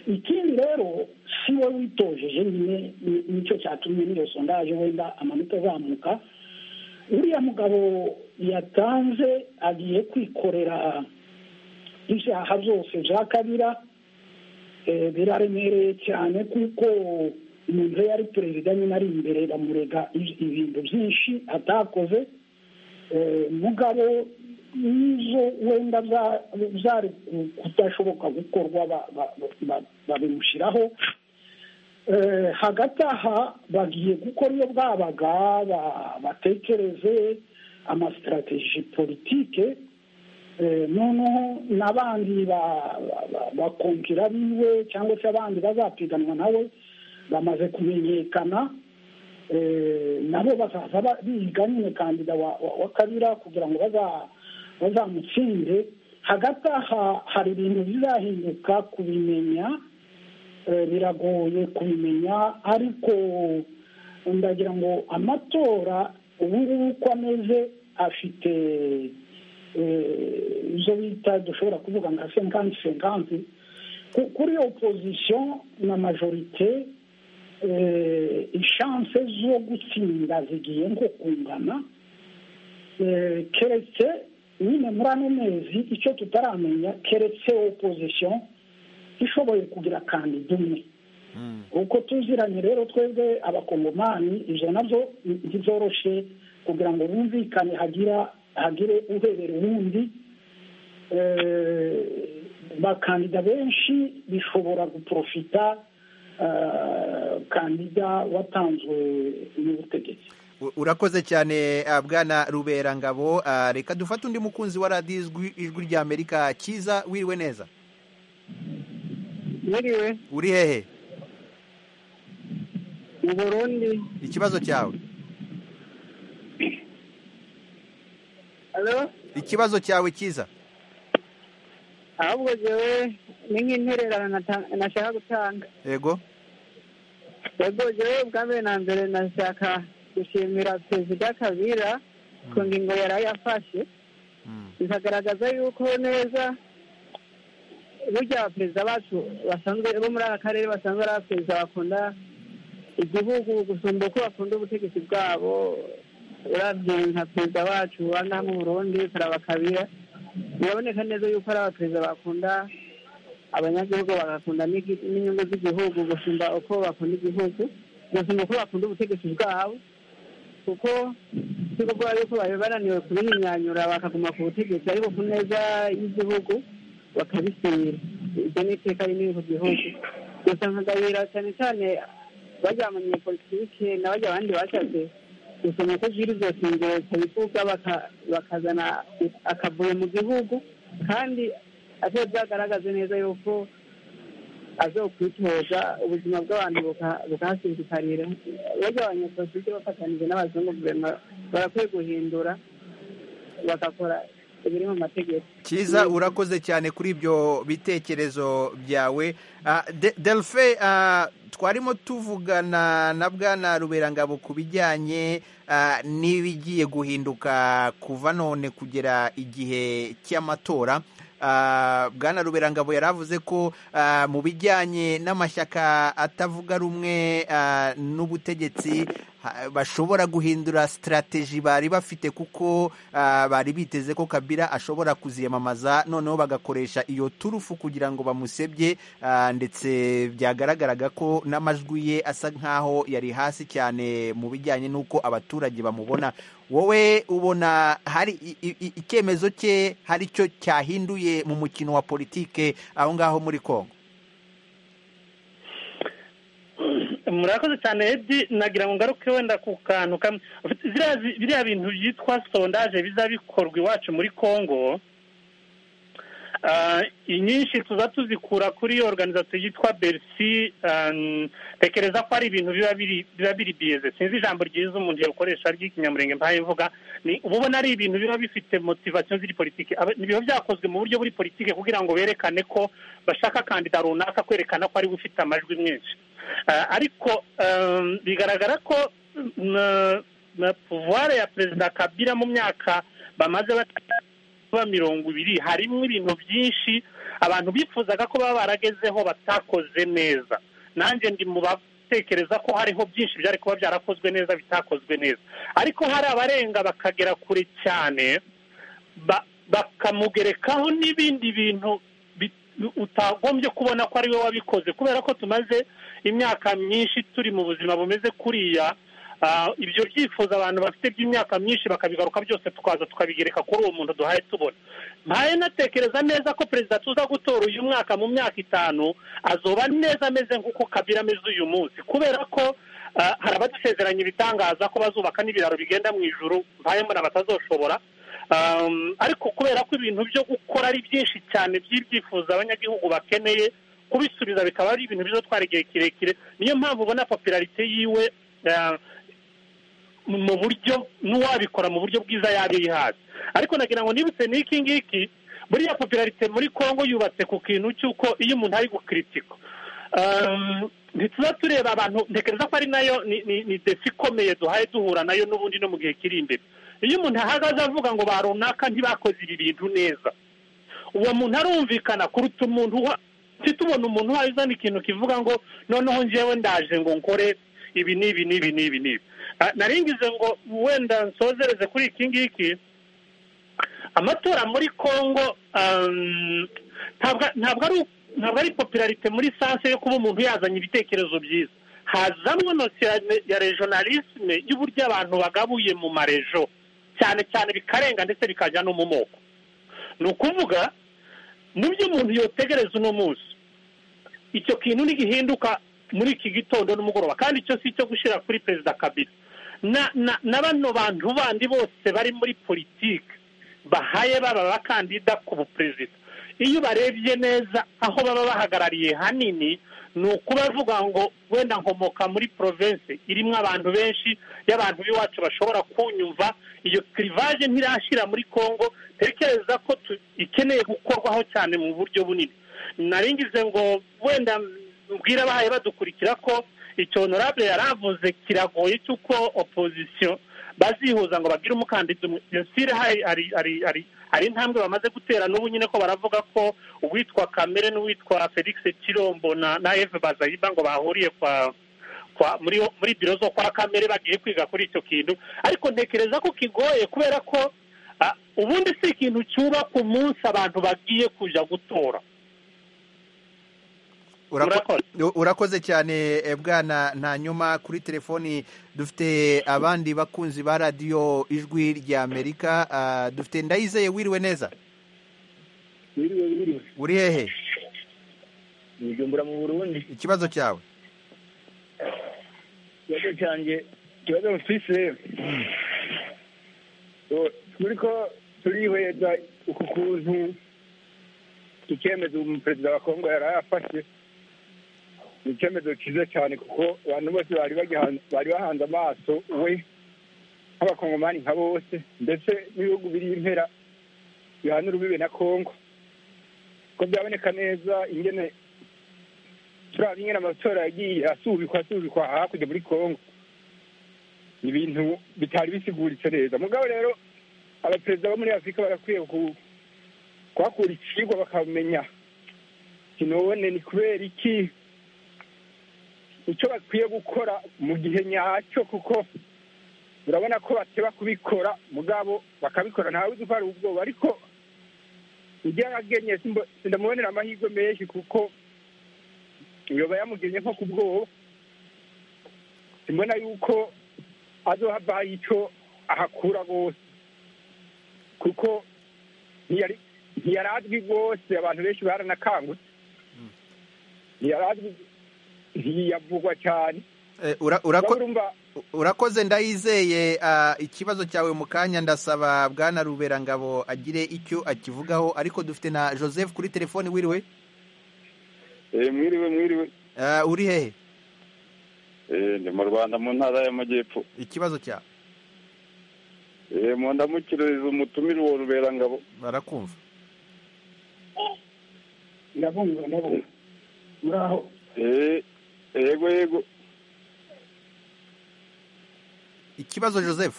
ikindi rero si we witojeje nyine ni- nicyo cyatumye n'iyo sondaje wenda amanota azamuka uriya mugabo yatanze agiye kwikorera ibyaha byose bya kabira eh, biraremereye cyane kuko umuntu iyo ari perezida nyine ari imbere bamurega i- ibintu byinshi atakoze Eh, mugabo ibyo wenda byari kudashoboka gukorwa babimushyiraho hagati aha bagiye gukora iyo bwabaga batekereze amasitarateji politike noneho n'abandi bakongera biwe cyangwa se abandi bazapiganwa nawe bamaze kumenyekana nabo bazaza biga nyine kandida wa kabira kugira ngo bazamutsinde hagati aha hari ibintu bizahinduka kubimenya biragoye kubimenya ariko ndagira ngo amatora ubu ngubu uko ameze afite izo bita dushobora kuvuga nka senkanti senkanti kuri opozisiyo na majorite ishanse zo gutsinda zigiye nko kungana keretse nyine muri ano mezi icyo tutaramenya keretse opozisiyo ishoboye kugira kandida umwe uko tuziranye rero twebwe abakongomani ibyo nabyo ntizoroshe kugira ngo bumvikane hagira hagire urebera uwundi bakandida benshi bishobora guporofita kandida watanzwe n'ubutegetsi urakoze cyane bwana rubera ngabo reka dufate undi mukunzi wa radiyo ijwi ry'amerika cyiza wiriwe neza Mwiriwe uri hehe mu burundi ikibazo cyawe alo ikibazo cyawe cyiza ahubwo jewe ni nk'intererano nashaka gutanga yego yego jewe bwa mbere na mbere nashaka gushimira perezida kabira ku ngingo yari yafashe bikagaragaza yuko neza burya abaperezida bacu basanzwe bo muri aka karere basanzwe ari abaperezida bakunda igihugu gusumba uko bakunda ubutegetsi bwabo urabye nka perezida wacu wa ngaha mu burundi karaba kabira biraboneka neza yuko ari abaperezida bakunda abanyagihugu bagakunda n'inyungu z'igihugu gusumba uko bakunda igihugu gusumba uko bakunda ubutegetsi bwabo kuko tugomba yuko bari bananiwe kubihinyanyura bakaguma ku butegetsi ariko ku neza y'igihugu bakabisinyira ibyo ni iteka rinini ku gihugu gusa nkagabira cyane cyane bajya mu munyepolitike na bajya abandi bashatse gusoma ko ziri zose ingero zitabivuga bakazana akavuyo mu gihugu kandi atari byagaragaze neza yuko azokwitoza ubuzima bw'abantu bukahasinzikarira bajya abanyepolitike bafatanije n'abazungu guverinoma barakwiye guhindura bagakora biri mu mategeko cyiza urakoze cyane kuri ibyo bitekerezo byawe delfe twarimo tuvugana na bwana ruberangabo ku bijyanye n'ibigiye guhinduka kuva none kugera igihe cy'amatora bwana ruberangabo yari avuze ko mu bijyanye n'amashyaka atavuga rumwe n'ubutegetsi bashobora guhindura sitarateji bari bafite kuko bari biteze ko kabira ashobora kuziyamamaza noneho bagakoresha iyo turufu kugira ngo bamusebye ndetse byagaragaraga ko n'amajwi ye asa nk'aho yari hasi cyane mu bijyanye n'uko abaturage bamubona wowe ubona hari icyemezo cye hari cyo cyahinduye mu mukino wa politike aho ngaho muri congo murakoze cyane edi nagira ngo ngaruke wenda ku kantu kamwe biriya bintu byitwa sondaje biza bikorwa iwacu muri congo inyinshi tuza tuzikura kuri iyo organizasiyo yitwa berisi tekereza ko ari ibintu biba biri biyeze sinzi ijambo ryiza umuntu yakoresha ry'ikinyamurenge mpaye mvuga uba ubona ari ibintu biba bifite motivasiyo ziri politiki biba byakozwe mu buryo buri politiki kugira ngo berekane ko bashaka kandida runaka kwerekana ko ari we ufite amajwi menshi ariko bigaragara ko puvuware ya perezida kabira mu myaka bamaze kuba mirongo ibiri harimo ibintu byinshi abantu bifuzaga ko baba baragezeho batakoze neza nanjye ndi mu batekereza ko hariho byinshi byari kuba byarakozwe neza bitakozwe neza ariko hari abarenga bakagera kure cyane bakamugerekaho n'ibindi bintu utagombye kubona ko ari we wabikoze kubera ko tumaze imyaka myinshi turi mu buzima bumeze kuriya ibyo byifuzo abantu bafite by'imyaka myinshi bakabigaruka byose tukaza tukabigereka kuri uwo muntu duhaye tubona mpaye natekereza neza ko perezida tuza gutora uyu mwaka mu myaka itanu azoba neza ameze nk'uko kabira ameze uyu munsi kubera ko hari abadusezeranya ibitangaza ko bazubaka n'ibiraro bigenda mu ijuru mpaye mbona batazoshobora ariko kubera ko ibintu byo gukora ari byinshi cyane by'ibyifuzo abanyagihugu bakeneye kubisubiza bikaba ari ibintu bizatwara igihe kirekire niyo mpamvu ubona popularite yiwe mu buryo n'uwabikora mu buryo bwiza yaba yihaye ariko nagira ngo nibutse n'iki ngiki buriya popularite muri congo yubatse ku kintu cy'uko iyo umuntu ari gukiritika ntituba tureba abantu ntekereza ko ari nayo ni defi ikomeye duhaye duhura nayo n'ubundi no mu gihe kiri imbere iyo umuntu ahagaze avuga ngo ba runaka ntibakoze ibi bintu neza uwo muntu arumvikana kuruta umuntu titubona umuntu uhaye uzana ikintu kivuga ngo noneho ngewe ndaje ngo nkore ibi n'ibi n'ibi n'ibi n'ibi naringize ngo wenda nsozereze kuri iki ngiki amatora muri congo ntabwo ari popularite muri sanse yo kuba umuntu yazanye ibitekerezo byiza hazamwe nosiyo ya rejonalisme y'uburyo abantu bagabuye mu marejo cyane cyane bikarenga ndetse bikajya no mu moko ni ukuvuga mu byo umuntu yotegereza uno munsi icyo kintu ntigihinduka muri iki gitondo n'umugoroba kandi icyo si icyo gushyira kuri perezida kabiri na bano bantu bandi bose bari muri politiki bahaye baba abakandida ku buperezida iyo ubarebye neza aho baba bahagarariye hanini ni ukubavuga ngo wenda nkomoka muri porovensi irimo abantu benshi y'abantu b'iwacu bashobora kunyumva iyo kirivaje ntirashyira muri congo tekereza ko ikeneye gukorwaho cyane mu buryo bunini naringize ngo wenda mbwira abahaye badukurikira ko icyo honorable yaravuze kiragoye cy'uko opozisiyo bazihuza ngo bagire umukandida umwe iyo sire hari intambwe bamaze gutera n'ubu nyine ko baravuga ko uwitwa kamere n'uwitwa felix kirombo na eve bazayiba ngo bahuriye kwa muri biro zo kwa kamere bagiye kwiga kuri icyo kintu ariko ntekereza ko kigoye kubera ko ubundi si ikintu cyubaka umunsi abantu bagiye kujya gutora urakoze cyane bwana nta nyuma kuri telefoni dufite abandi bakunzi ba radiyo ijwi rya amerika dufite ndayizeye wiriwe neza wiriwe wiriwe uri hehe nijumbura mu burundi ikibazo cyawe ikibazo cyanjye ikibazo mfise turi ko turihweza uku kuntu icyemezo perezida wa kongo yari yafashe ni icyemezo cyiza cyane kuko abantu bose bari bahanze amaso we nk'abakongomani nka bose ndetse n'ibihugu biri impera bihana urubibe na kongo ko byaboneka neza ingene turiya ingene amatora yagiye asubikwa asubikwa hakurya muri kongo ni ibintu bitari bisiguritse neza mugabo rero abaperezida bo muri afurika barakwiye kuhakura ikigwa bakamenya kinobone ni kubera iki icyo bakwiye gukora mu gihe nyacyo kuko urabona ko bateba kubikora mugabo bakabikora ntawe uzi ko hari ubwoba ariko ubwenge sindamubonera amahirwe menshi kuko yoba yamugennye nko ku bwoba simbona yuko azohava icyo ahakura rwose kuko ntiyari azwi rwose abantu benshi baranakangutse ntiyari azwi ntiyavugwa cyane urakoze ndayizeye ikibazo cyawe mu kanya ndasaba bwana ruberangabo agire icyo akivugaho ariko dufite na joseph kuri telefoni wiriwe mwiriwe mwiriwe uri hehe ni mu rwanda mu ntara y'amajyepfo ikibazo cyawe mu ndamukirizo umutumire uwo ruberangabo barakumva ndabumva ndabumva muraho yego yego ikibazo joseph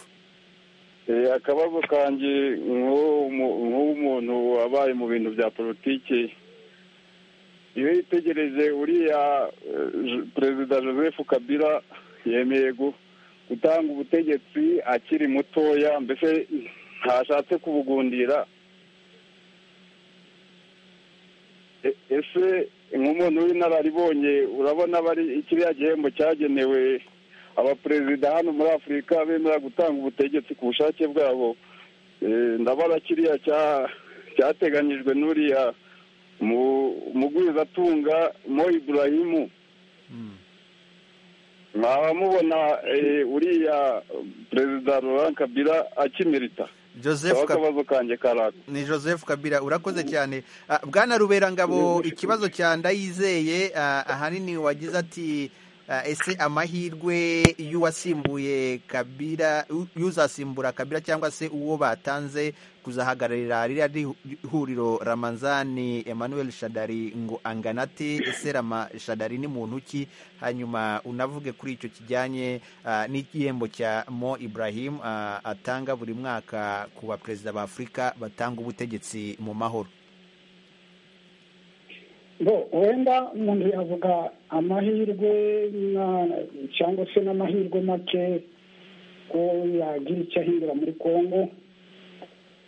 akabazo kanjye nk'umuntu wabaye mu bintu bya politiki iyo yitegereje uriya perezida joseph kabila yemeye gutanga ubutegetsi akiri mutoya mbese ntashatse kubugundira ese nk'umuntu w'inararibonye urabona bari kiriya gihembo cyagenewe abaperezida hano muri afurika bemera gutanga ubutegetsi ku bushake bwabo Eh, ndabona kiriya cya- cyateganyijwe n'uriya mugwizatunga mo iburahimu mwaba mubona eh, uriya perezida laurent kabila akimirita joseph kaba Kab- akabazo kanjye karaka ni joseph kabila urakoze cyane Ah, bwana ruberangabo ikibazo cya ndayizeye ah, ahanini wagize ati ah, ese amahirwe y'uwasimbuye kabira y'uzasimbura kabira cyangwa se uwo batanze kuzahagararira ririya ri- huriro ramazani emmanuel shadari ngo angana ate ese rama shadari ni muntu ki hanyuma unavuge kuri icyo kijyanye ah, n'igihembo cya mo ibrahim ah, atanga buri mwaka ku baperezida ba afurika batanga ubutegetsi mu mahoro bo wenda umuntu yavuga amahirwe na- cyangwa se n'amahirwe make ko yagira icyo ahindura muri kongo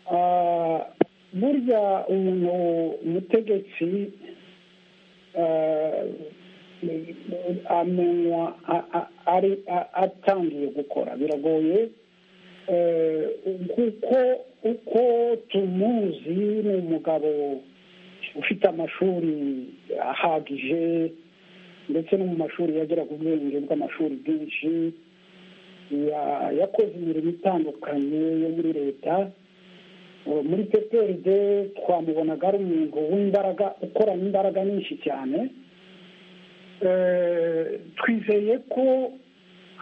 Ah, burya umuntu umutegetsi ah, amenywa a- a- ari a- atangiye gukora biragoye eh, kuko uko tumuzi ni umugabo ufite amashuri ahagije ndetse no mu mashuri yagera ku bwenge bw'amashuri bwinshi ya- yakoze imirimo itandukanye yo muri leta Uh, muri pprd twamubonaga ari umuntu w'imbaraga ukoranye imbaraga nyinshi cyane Eh, twizeye ko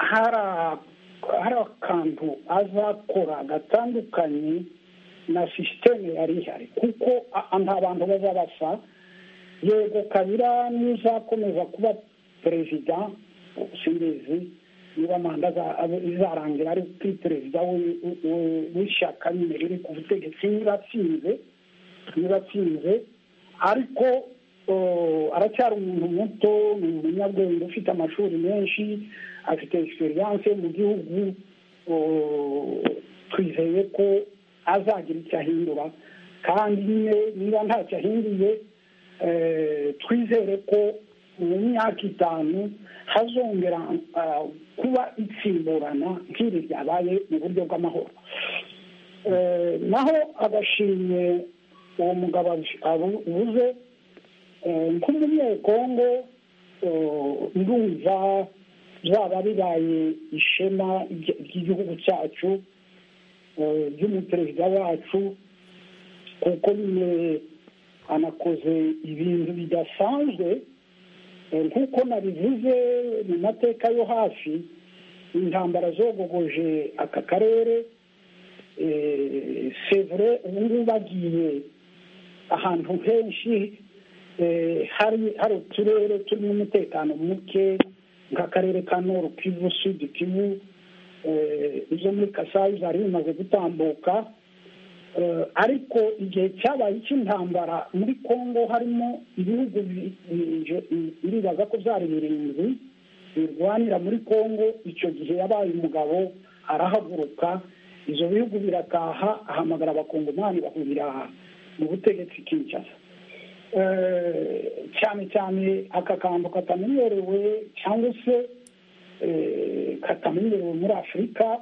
hari a- hari akantu azakora gatandukanye na sisiteme yari ihari kuko a- a- nta bantu baba basa yego kabira n'uzakomeza kuba perezida simbizi niba manda aza- abe- izarangira ari kuri perezida we- we- w'ishyaka nyine riri ku butegetsi niba atsinze niba atsinze ariko eh, aracyari umuntu muto ni umunyabwenge ufite amashuri menshi afite egisperiyanse mu gihugu eh, twizeye ko azagira icyo ahindura kandi nyine niba ntacyo ahinduye eh, twizere ko mu myaka itanu hazongera ah, kuba itsimburana nk'iri ryabaye mu buryo bw'amahoro Eh, naho agashimye uwo mugabo abu- abuze eh, nk'umunyekongo eh, ndumva byaba bibaye ishema ry- ry'igihugu cyacu eh, ry'umuperezida wacu kuko nyine anakoze ibintu bidasanzwe Eh, nk'uko nabivuze mu mateka yo hasi intambara zogogoje aka karere sevure ubu ngubu bagiye ahantu henshi eh, hari hari uturere turimo umutekano muke nk'akarere ka noru kivu sudi kivu eh, izo muri kasayi zari zimaze gutambuka Eh, ariko igihe cyabaye icy'intambara muri kongo harimo ibihugu bi- bi- bi- biribaza ko byari birindwi birwanira muri kongo icyo gihe yabaye umugabo arahaguruka ibyo bihugu birataha ahamagara abakongomani bahurira mu butegetsi kinshasa Eh, cyane cyane aka kantu katamenyerewe cyangwa se eh, katamenyerewe muri afurika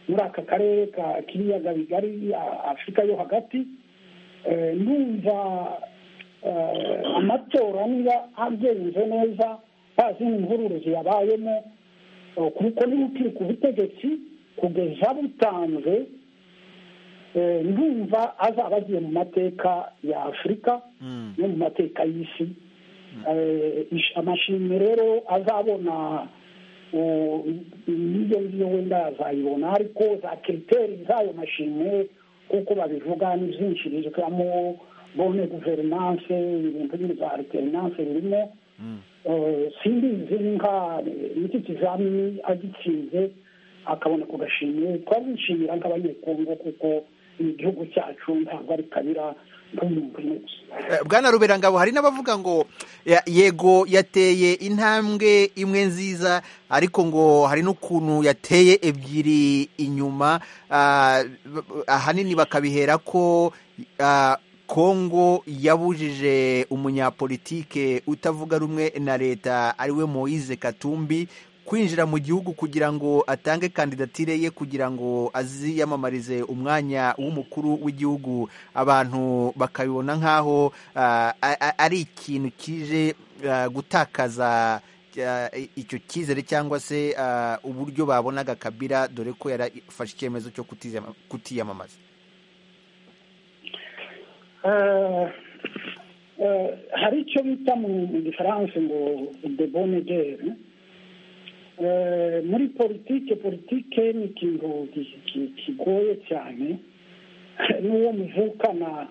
muri aka karere ka k'ibiyaga bigari a- afurika yo hagati Eh, ndumva eh, amatora niba agenze neza nta zindi mvururu ziyabayemo eh, kuko niba ukiri ku butegetsi kugeza butanze eh, ndumva azaba agiye mu mateka ya afurika no mu mateka y'isi Eh, ish- amashimwe rero azabona eh, niyo ngiyo wenda azayibona ariko za kiriteri z'ayo mashimwe kuko babivuga ni byinshi bizwamo bone guverinanse ibintu bindi bya reterinanse birimo Eh, simbizi nka n'iki kizamini agitsinze akabona ku gashimwe twabishimira nk'abanyekongo kuko ni igihugu cyacu ntabwo ari kabira nk'umuntu umwe gusa Eh, bwana ruberangabo hari n'abavuga ngo ya- yego yateye intambwe imwe nziza ariko ngo hari n'ukuntu yateye ebyiri inyuma ah, b- b- ahanini bakabihera ko ah, kongo yabujije umunyapolitike utavuga rumwe na leta ariwe moise katumbi kwinjira mu gihugu kugira ngo atange kandidatire ye kugira ngo aziyamamarize umwanya w'umukuru w'igihugu abantu bakabibona nk'aho ah, a- a- ari ikintu kije ah, gutakaza ah, icyo cyizere cyangwa se ah, uburyo babonaga kabira dore ko yarafashe icyemezo cyo kutizama- kutiyamamaza Eh, eh, hari icyo bita mu mu gifaransa ngo debonegere muri politike politike ni ikintu ki- ki- kigoye cyane n'uwo muvukana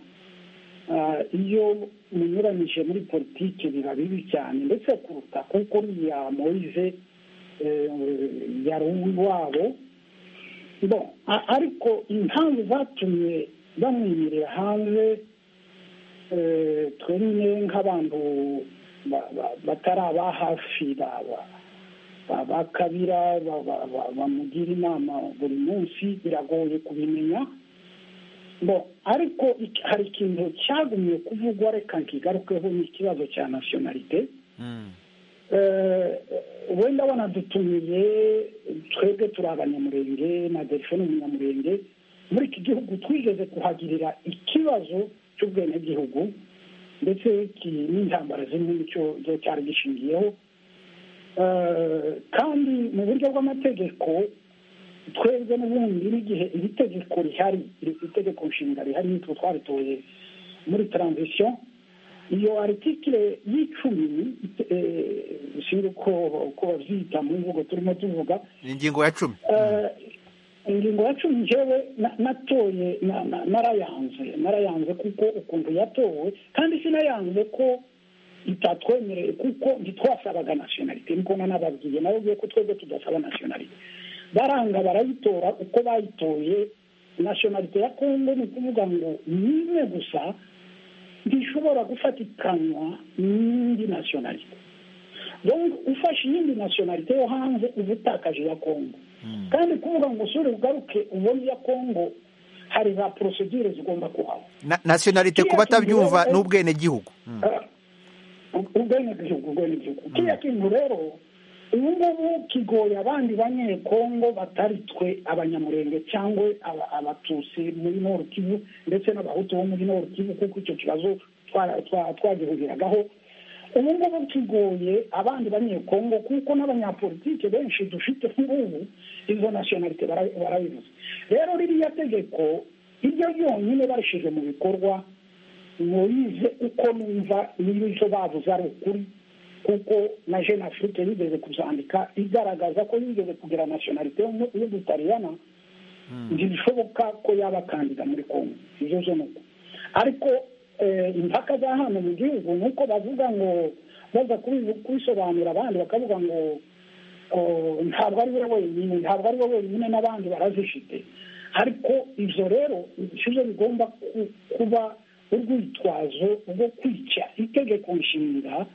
eh, iyo munyuranyije muri politike biba bibi cyane ndetse kuruta kuko uriya moise eh, yari uw'iwabo bo a- ariko impamvu zatumye bamwimirira hanze eh, twe nyine nk'abantu ba- ba- batari aba hafi ba- ba- ba- ba kabira ba- ba- ba- bamugira inama buri munsi biragoye kubimenya bo ariko ik- hari ikintu cyagumye kuvugwa reka nkigarukeho ni ikibazo cya nasiyonalite Eh, wenda banadutumiye twebwe turi abanyamurenge na delphine umunyamurenge muri iki gihugu twigeze kuhagirira ikibazo cy'ubwenegihugu ndetse ki- n'intambara zimwe nicyo cyo cyari gishingiyeho Eh, kandi mu buryo bw'amategeko twebwe n'ubundi n'igihe iri tegeko rihari iri itegeko nshinga rihari nitwe twaritoye muri transition iyo aritikire y'icumi eh, sinzi uko uko babyita mu mvugo turimo tuvuga ingingo ya cumi Eh, ingingo ya cumi njyewe na- natoye na- na- narayanze narayanze kuko ukuntu yatowe kandi sinayanze ko itatwemereye kuko ntitwasabaga nasiyonalite niko nanababwiye nababwiye ko twebwe tudasaba nasiyonalite baranga barayitora uko bayitoye nasiyonalite ya kongo ni ukuvuga ngo ni imwe gusa ntishobora gufatikanwa n'indi nasiyonalite donc ufashe iyindi nasiyonalite yo hanze uba utakaje iya kongo kandi kuvuga ngo usure ugaruke ubone iya kongo hari za porosidire zigomba kuhaba Na- nasiyonalite kuba atabyumva ni ubwenegihugu Mm. ubwenegihugu ubwenegihugu kiriya kintu rero ubu ngubu kigoye abandi banyekongo batari twe abanyamurenge cyangwa aba- abatutsi muri noru kivu ndetse n'abahutu bo muri noru kivu kuko icyo kibazo twara- twa- twagihuriragaho ubu ngubu kigoye abandi banyekongo kuko n'abanyapolitike benshi dufite nk'ubu izo nasiyonalite bara- barabibuze rero ririya tegeko iryo ryonyine barishije mu bikorwa murize uko numva niba icyo bavuze ari ukuri kuko na jeune afrique yigeze kuzandika igaragaza ko yigeze kugira nasiyonalite y'ubutaliyana ntibishoboka ko yaba kandida muri kongo ibyo byo ni uko ariko eh, impaka za hano mu gihugu ni uko bavuga ngo baza kubi- kubisobanura abandi bakavuga ngo oh, ntabwo ari we wenyine ntabwo ari we wenyine n'abandi barazifite ariko ibyo rero sibyo bigomba ku- kuba urwitwazo rwo kwica itegeko nshinga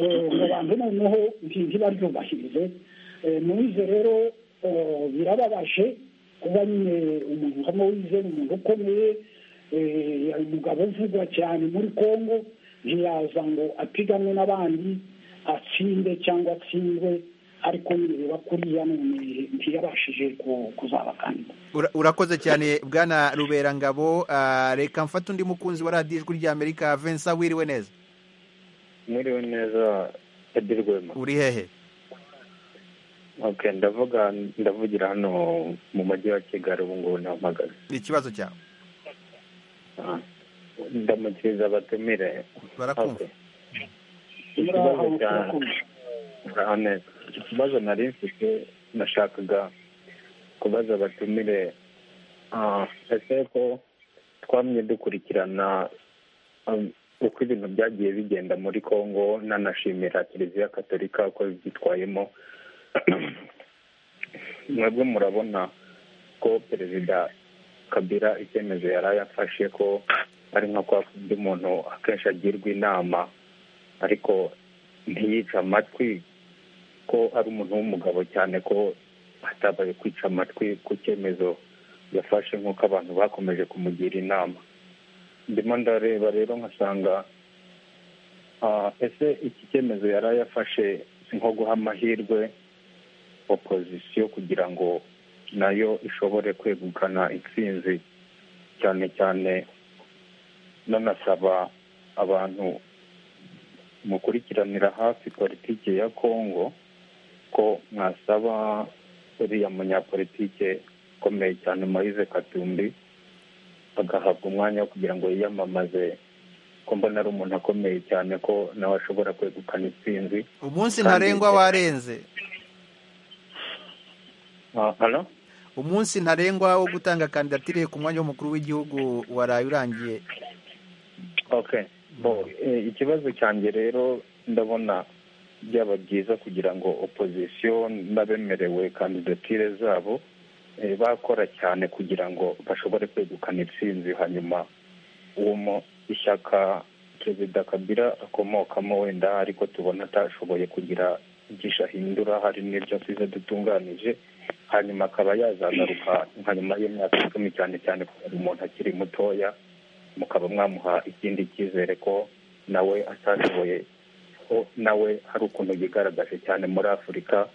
eh, ngo abantu noneho nti- ntibaryubahirize Eh, mubize rero eh, birababaje kuba nyine umuntu nka mowize ni umuntu ukomeye eh, hari umugabo uvugwa cyane muri kongo ntiyaza ngo apiganwe n'abandi atsinde cyangwa atsindwe ariko nireba kuriya none ntiyabashije ku- kuzaba kandida Ura- urakoze cyane bwana ruberangabo Ah, reka mfate undi mukunzi wa radiyo ijwi ry'amerika vincent wiriwe neza mwiriwe neza edi rwema uri hehe okay, ndavuga ndavugira hano mu mujyi wa kigali ubu ngubu nahamagaze ni ikibazo cyawe Ah, ndamukiriza abatumire barakumva Okay. Ikibazo cya- muraho neza ikibazo nari mfite nashakaga kubaza abatumire ah, ese ko twamye dukurikirana um, uko ibintu byagiye bigenda muri congo nanashimira kiliziya katolika ko byitwayemo mwebwe murabona ko perezida kabira icyemezo yari yafashe ko ari nka kwa kundi umuntu akenshi agirwa inama ariko ntiyice amatwi ko ari umuntu w'umugabo cyane ko atabaye kwica amatwi ku cyemezo yafashe nk'uko abantu bakomeje kumugira inama ndimo ndareba rero nkasanga ah, ese iki cyemezo yari yafashe si nko guha amahirwe opozisiyo kugira ngo nayo ishobore kwegukana intsinzi cyane cyane nanasaba abantu mukurikiranira hafi politiki ya kongo ko mwasaba uriya munyapolitike ukomeye cyane Moise katumbi agahabwa umwanya wo kugira ngo yiyamamaze ko mbona ari umuntu akomeye cyane ko nawe ashobora kwegukana intsinzi umunsi Kandi- ntarengwa warenze Ah, halo? umunsi ntarengwa wo gutanga kandidatire ku mwanya w'umukuru w'igihugu waraye urangiye okay bo eh, ikibazo cyanjye rero ndabona byaba byiza kugira ngo opozisiyo n'abemerewe kandidatire zabo eh, bakora cyane kugira ngo bashobore kwegukana intsinzi hanyuma uwo mu ishyaka perezida kabila akomokamo wenda ariko tubona atashoboye kugira byinshi ahindura hari n'ibyo asize dutunganije hanyuma akaba yazagaruka hanyuma y'imyaka icumi cyane cyane kubera umuntu akiri mutoya mukaba mwamuha ikindi cyizere ko nawe atashoboye ko nawe hari ukuntu yigaragaje cyane muri afurika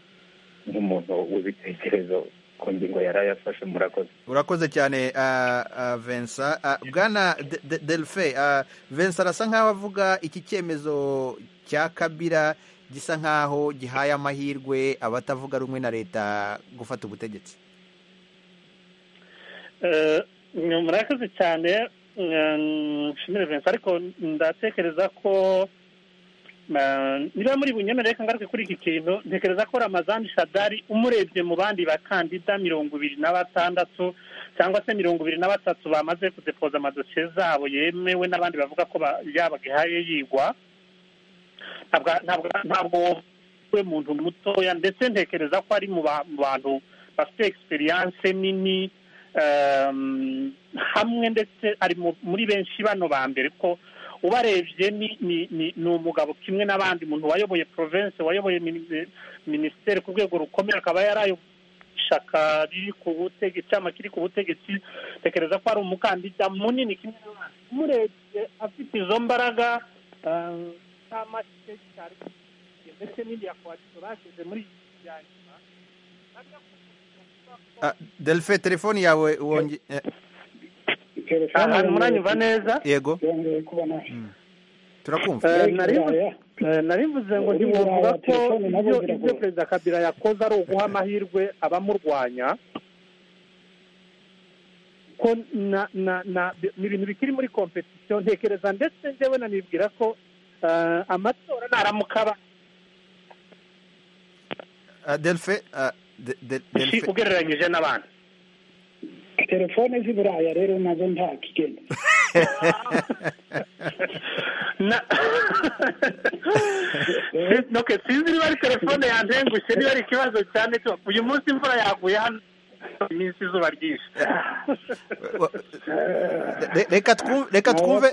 nk'umuntu w'ibitekerezo ku ngingo yari ayafashe murakoze urakoze cyane ah, ah, Vincent Ah, bwana De- De- delphin ah, Vincent arasa nk'aho avuga iki cyemezo cya kabira gisa nk'aho gihaye amahirwe abatavuga rumwe na leta gufata ubutegetsi Eh, murakoze cyane eh, nshimire Vincent ariko ndatekereza ko eh, niba muri bunyemerere reka ngaruke kuri iki kintu ntekereza ko ramazani shadari umurebye mu bandi bakandida mirongo ibiri na batandatu cyangwa se mirongo ibiri na batatu bamaze kudepoza amadosiye zabo yemewe n'abandi bavuga ko ba- yabagahaye yigwa ntabwo- ntabwo- ntabwo we muntu mutoya ndetse ntekereza ko ari mu ba- mu bantu bafite egisperiyanse nini um, hamwe ndetse ari mu- muri benshi bano ba mbere ko ubarebye ni ni- ni ni umugabo kimwe n'abandi muntu wayoboye province wayoboye mini- minisiteri ku rwego rukomeye akaba yarayo shaka riri ku butegetsi cyangwa kiri ku butegetsi tekereza ko ari umukandida munini kimwe n'abandi umurebye afite izo mbaraga um, nta make cyari ndetse n'indi ya kowadito bashyize muri iki kiganiro Ah, delphin telefone yawe wonge eh, aha muranyumva neza yego yongeye kubona turakumva Eh, nari eh, nari mvuze ngo ntiwumva ko ibyo ibyo perezida kabila yakoze ari uguha amahirwe abamurwanya ko na na na ni ibintu bikiri muri kompetisiyo ntekereza ndetse njyewe nanibwira ko eh, amatora naramuka aba Ah, delphin ah, De- De- si delphin ugereranyije n'abandi telefone z'i buraya rero nazo nta kigenda Na- Si- ok sinzi niba ari telefone yantengushye niba ari ikibazo cyane cyo uyu munsi imvura yaguye hano iminsi izuba ryinshi Re- reka twumve reka twumve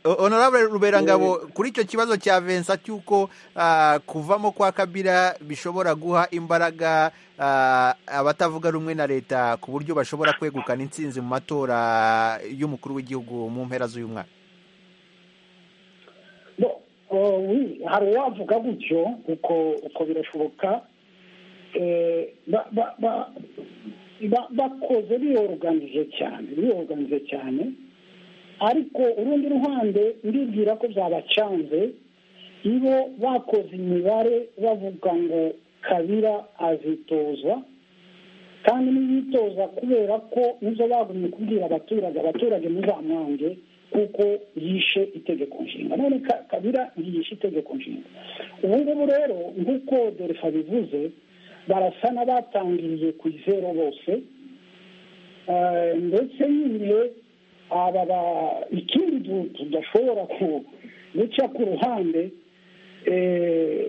honorable ruberangabo kuri icyo kibazo cya Vincent cy'uko ah, kuvamo kwa kabira bishobora guha imbaraga ah, abatavuga rumwe na leta ku buryo bashobora kwegukana intsinzi mu matora y'umukuru w'igihugu mu mpera z'uyu mwaka Bo, oh, oui, hari uwavuga gutyo uko uko birashoboka Eh, ba- ba- ba- ba- bakoze biyoruganije cyane biyoruganije cyane ariko urundi ruhande ndibwira ko byabacanze iyo bakoze imibare bavuga ngo kabira azitozwa kandi ntibitoza kubera ko nizo bagumye kubwira abaturage abaturage muzamwange kuko yishe itegeko nshinga none Ka- kabira ntiyishe itegeko nshinga ubu ngubu rero nk'uko derefa bivuze barasa n'abatangiriye ku izero bose Eh, ndetse nyine aba ba- ikindi du- tudashobora ku- guca ku ruhande eh,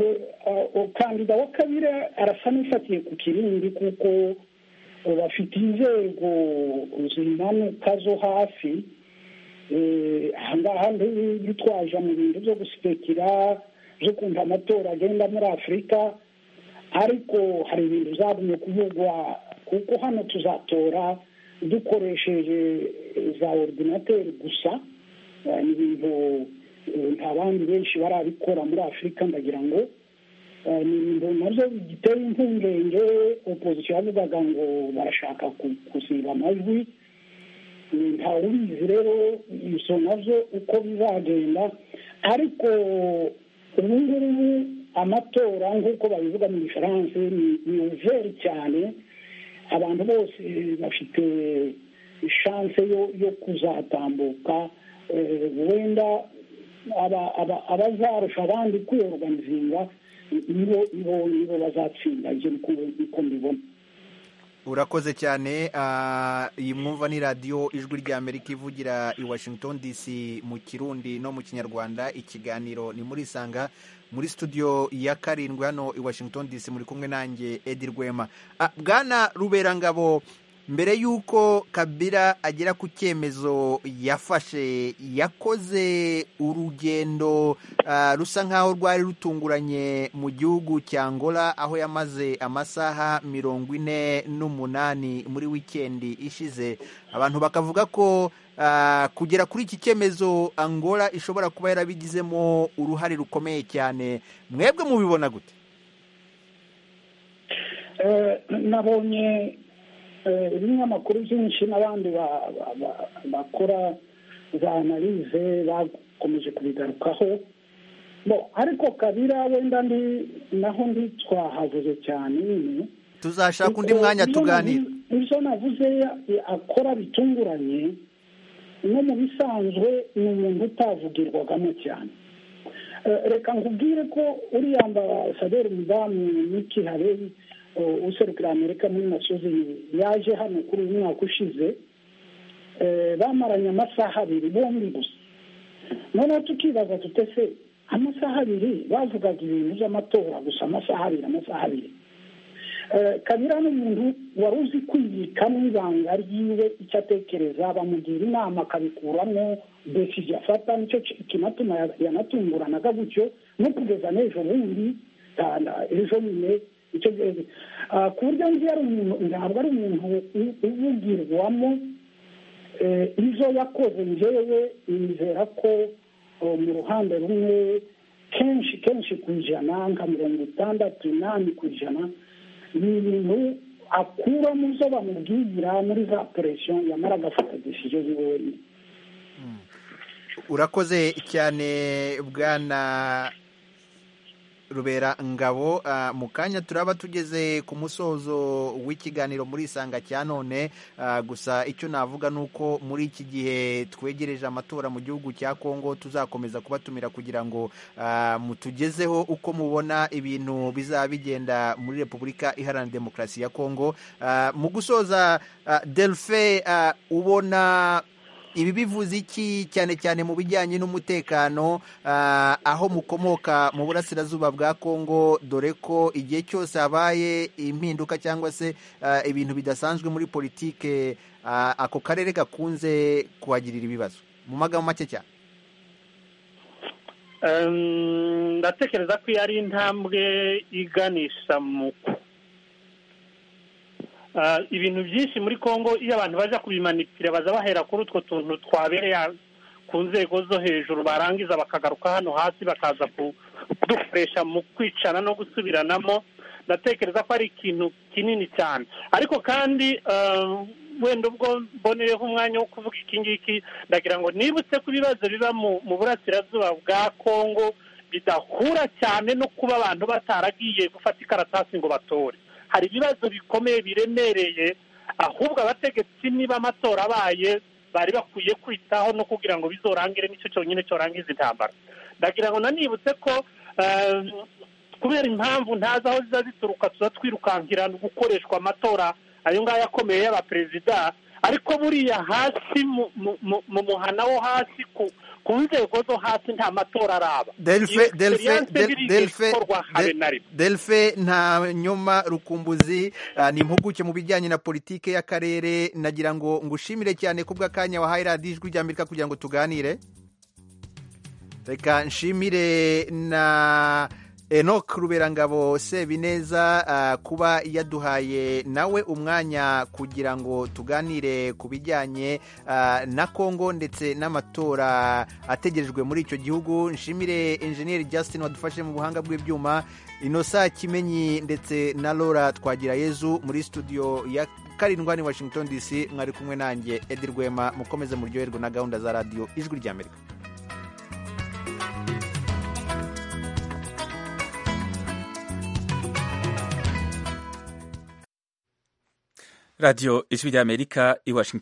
eh, eh, kandida wa kabira arasa n'ufatiye ku kirindi kuko eh, bafite inzego zimanuka zo hafi Eh, aha ngaha ntibitwaje mu bintu byo guspekera byo kumva amatora agenda muri afurika ariko hari ibintu byagumye kuvugwa kuko hano tuzatora dukoresheje eh, za ordinateri gusa Eh, ni ibintu eh, nta bandi benshi barabikora muri afurika ndagira ngo nabyo giteye impungenge opozisiyo yavugaga ngo barashaka gusiba amajwi ntawubizi rero ibyo nabyo uko bizagenda ariko ubu ngubu amatora nk'uko babivuga mu gifaransa ni uveri cyane abantu bose bafite ishanse yo kuzatambuka wenda abazarusha abandi kwiyoganizinga nibo bazatsinda nkuko mbibona urakoze cyane iyi mwumva ni radiyo ijwi rya amerika ivugira i washington dc mu kirundi no mu kinyarwanda ikiganiro ni muri isanga muri studio ya karindwi hano i washington dc muri kumwe nanjye edi rwema bwana ruberangabo mbere y'uko kabira agera ku cyemezo yafashe yakoze urugendo rusa nk'aho rwari rutunguranye mu gihugu cya Angola aho yamaze amasaha mirongo ine n'umunani muri wikendi ishize abantu bakavuga ko kugera kuri iki cyemezo Angola ishobora kuba yarabigizemo uruhare rukomeye cyane mwebwe mubibona gute nabonye ibinyamakuru byinshi n'abandi bakora za analize bakomeje kubigarukaho ariko kabira wenda ndi naho ndi twahavuze cyane nyine tuzashaka undi mwanya tuganira ibyo navuze akora bitunguranye no mu bisanzwe ni umuntu utavugirwagamo cyane reka nkubwire ko uriya ambasaderi mudamu niki hareri userukira amerika muri musozi yaje hano kuri uyu mwaka ushize bamaranye amasaha abiri bombi gusa noneho tukibaza tutese amasaha abiri bavugaga ibintu by'amatora gusa amasaha abiri amasaha abiri kabira n'umuntu wari uzi kwibikamo ibanga ryiwe icyo atekereza bamugira inama akabikuramo desije afata nicyo kinatuma yanatunguranaga gutyo no kugeza n'ejo bundi ejo nyine icyo gihe ku buryo nzi yari umuntu ntabwo ari umuntu uvugirwamo izo yakoze njyewe nizera ko mu ruhande rumwe kenshi kenshi ku ijana nka mirongo itandatu inani ku ijana ni ibintu akura mu zo bamubwira muri za poresiyo yamara agafata desije ziwe wenyine urakoze cyane bwana rubera ngabo mu kanya turaba tugeze ku musozo w'ikiganiro muri isanga cya none gusa icyo navuga ni uko muri iki gihe twegereje amatora mu gihugu cya kongo tuzakomeza kubatumira kugira ngo mutugezeho uko mubona ibintu bizaba bigenda muri repubulika iharanira demokarasi ya kongo mu gusoza delfe ubona ibi bivuze iki cyane cyane mu bijyanye n'umutekano aho mukomoka mu burasirazuba bwa kongo dore ko igihe cyose habaye impinduka cyangwa se ibintu bidasanzwe muri politike ako karere gakunze kuhagirira ibibazo mu magambo make cyane ndatekereza ko iyo ari intambwe iganisha mu ibintu byinshi muri congo iyo abantu bajya kubimanipira baza bahera kuri utwo tuntu twabereye ku nzego zo hejuru barangiza bakagaruka hano hasi bakaza kudukoresha mu kwicana no gusubiranamo ndatekereza ko ari ikintu kinini cyane ariko kandi wenda ubwo mboneyeho umwanya wo kuvuga iki ngiki ndagira ngo nibutse ko ibibazo biba mu burasirazuba bwa congo bidahura cyane no kuba abantu bataragiye gufata ikaratasi ngo batore hari ibibazo bikomeye biremereye ahubwo abategetsi niba amatora abaye bari bakwiye kwitaho no kugira ngo bizorangire nicyo cyonyine cyorangiza intambara ndagira ngo nanibutse ko kubera impamvu ntazi aho ziza zituruka tuza twirukankira gukoreshwa amatora ayo ngayo akomeye y'abaperezida ariko buriya hasi mu muhana wo hasi ku ku nzego zo hasi nta matora araba delfe nta nyoma rukumbuzi ni impuguke mu bijyanye na politike y'akarere nagira ngo ngushimire cyane kubw'akanya wahaye radiyo ijwi rya amerika kugira ngo tuganire reka nshimire na enoc ruberangabo sebineza uh, kuba yaduhaye nawe umwanya kugira ngo tuganire ku bijyanye uh, na kongo ndetse n'amatora ategerejwe muri icyo gihugu nshimire enjeniyeri justin wadufashe mu buhanga bw'ibyuma inosa kimenyi ndetse na laura twagira yezu muri studio ya karindwa ni washington dc mwari kumwe nanjye edi rwema mukomeze muryoherwe na gahunda za radiyo ijwi ry'amerika radiyo ijwi ry'amerika i washington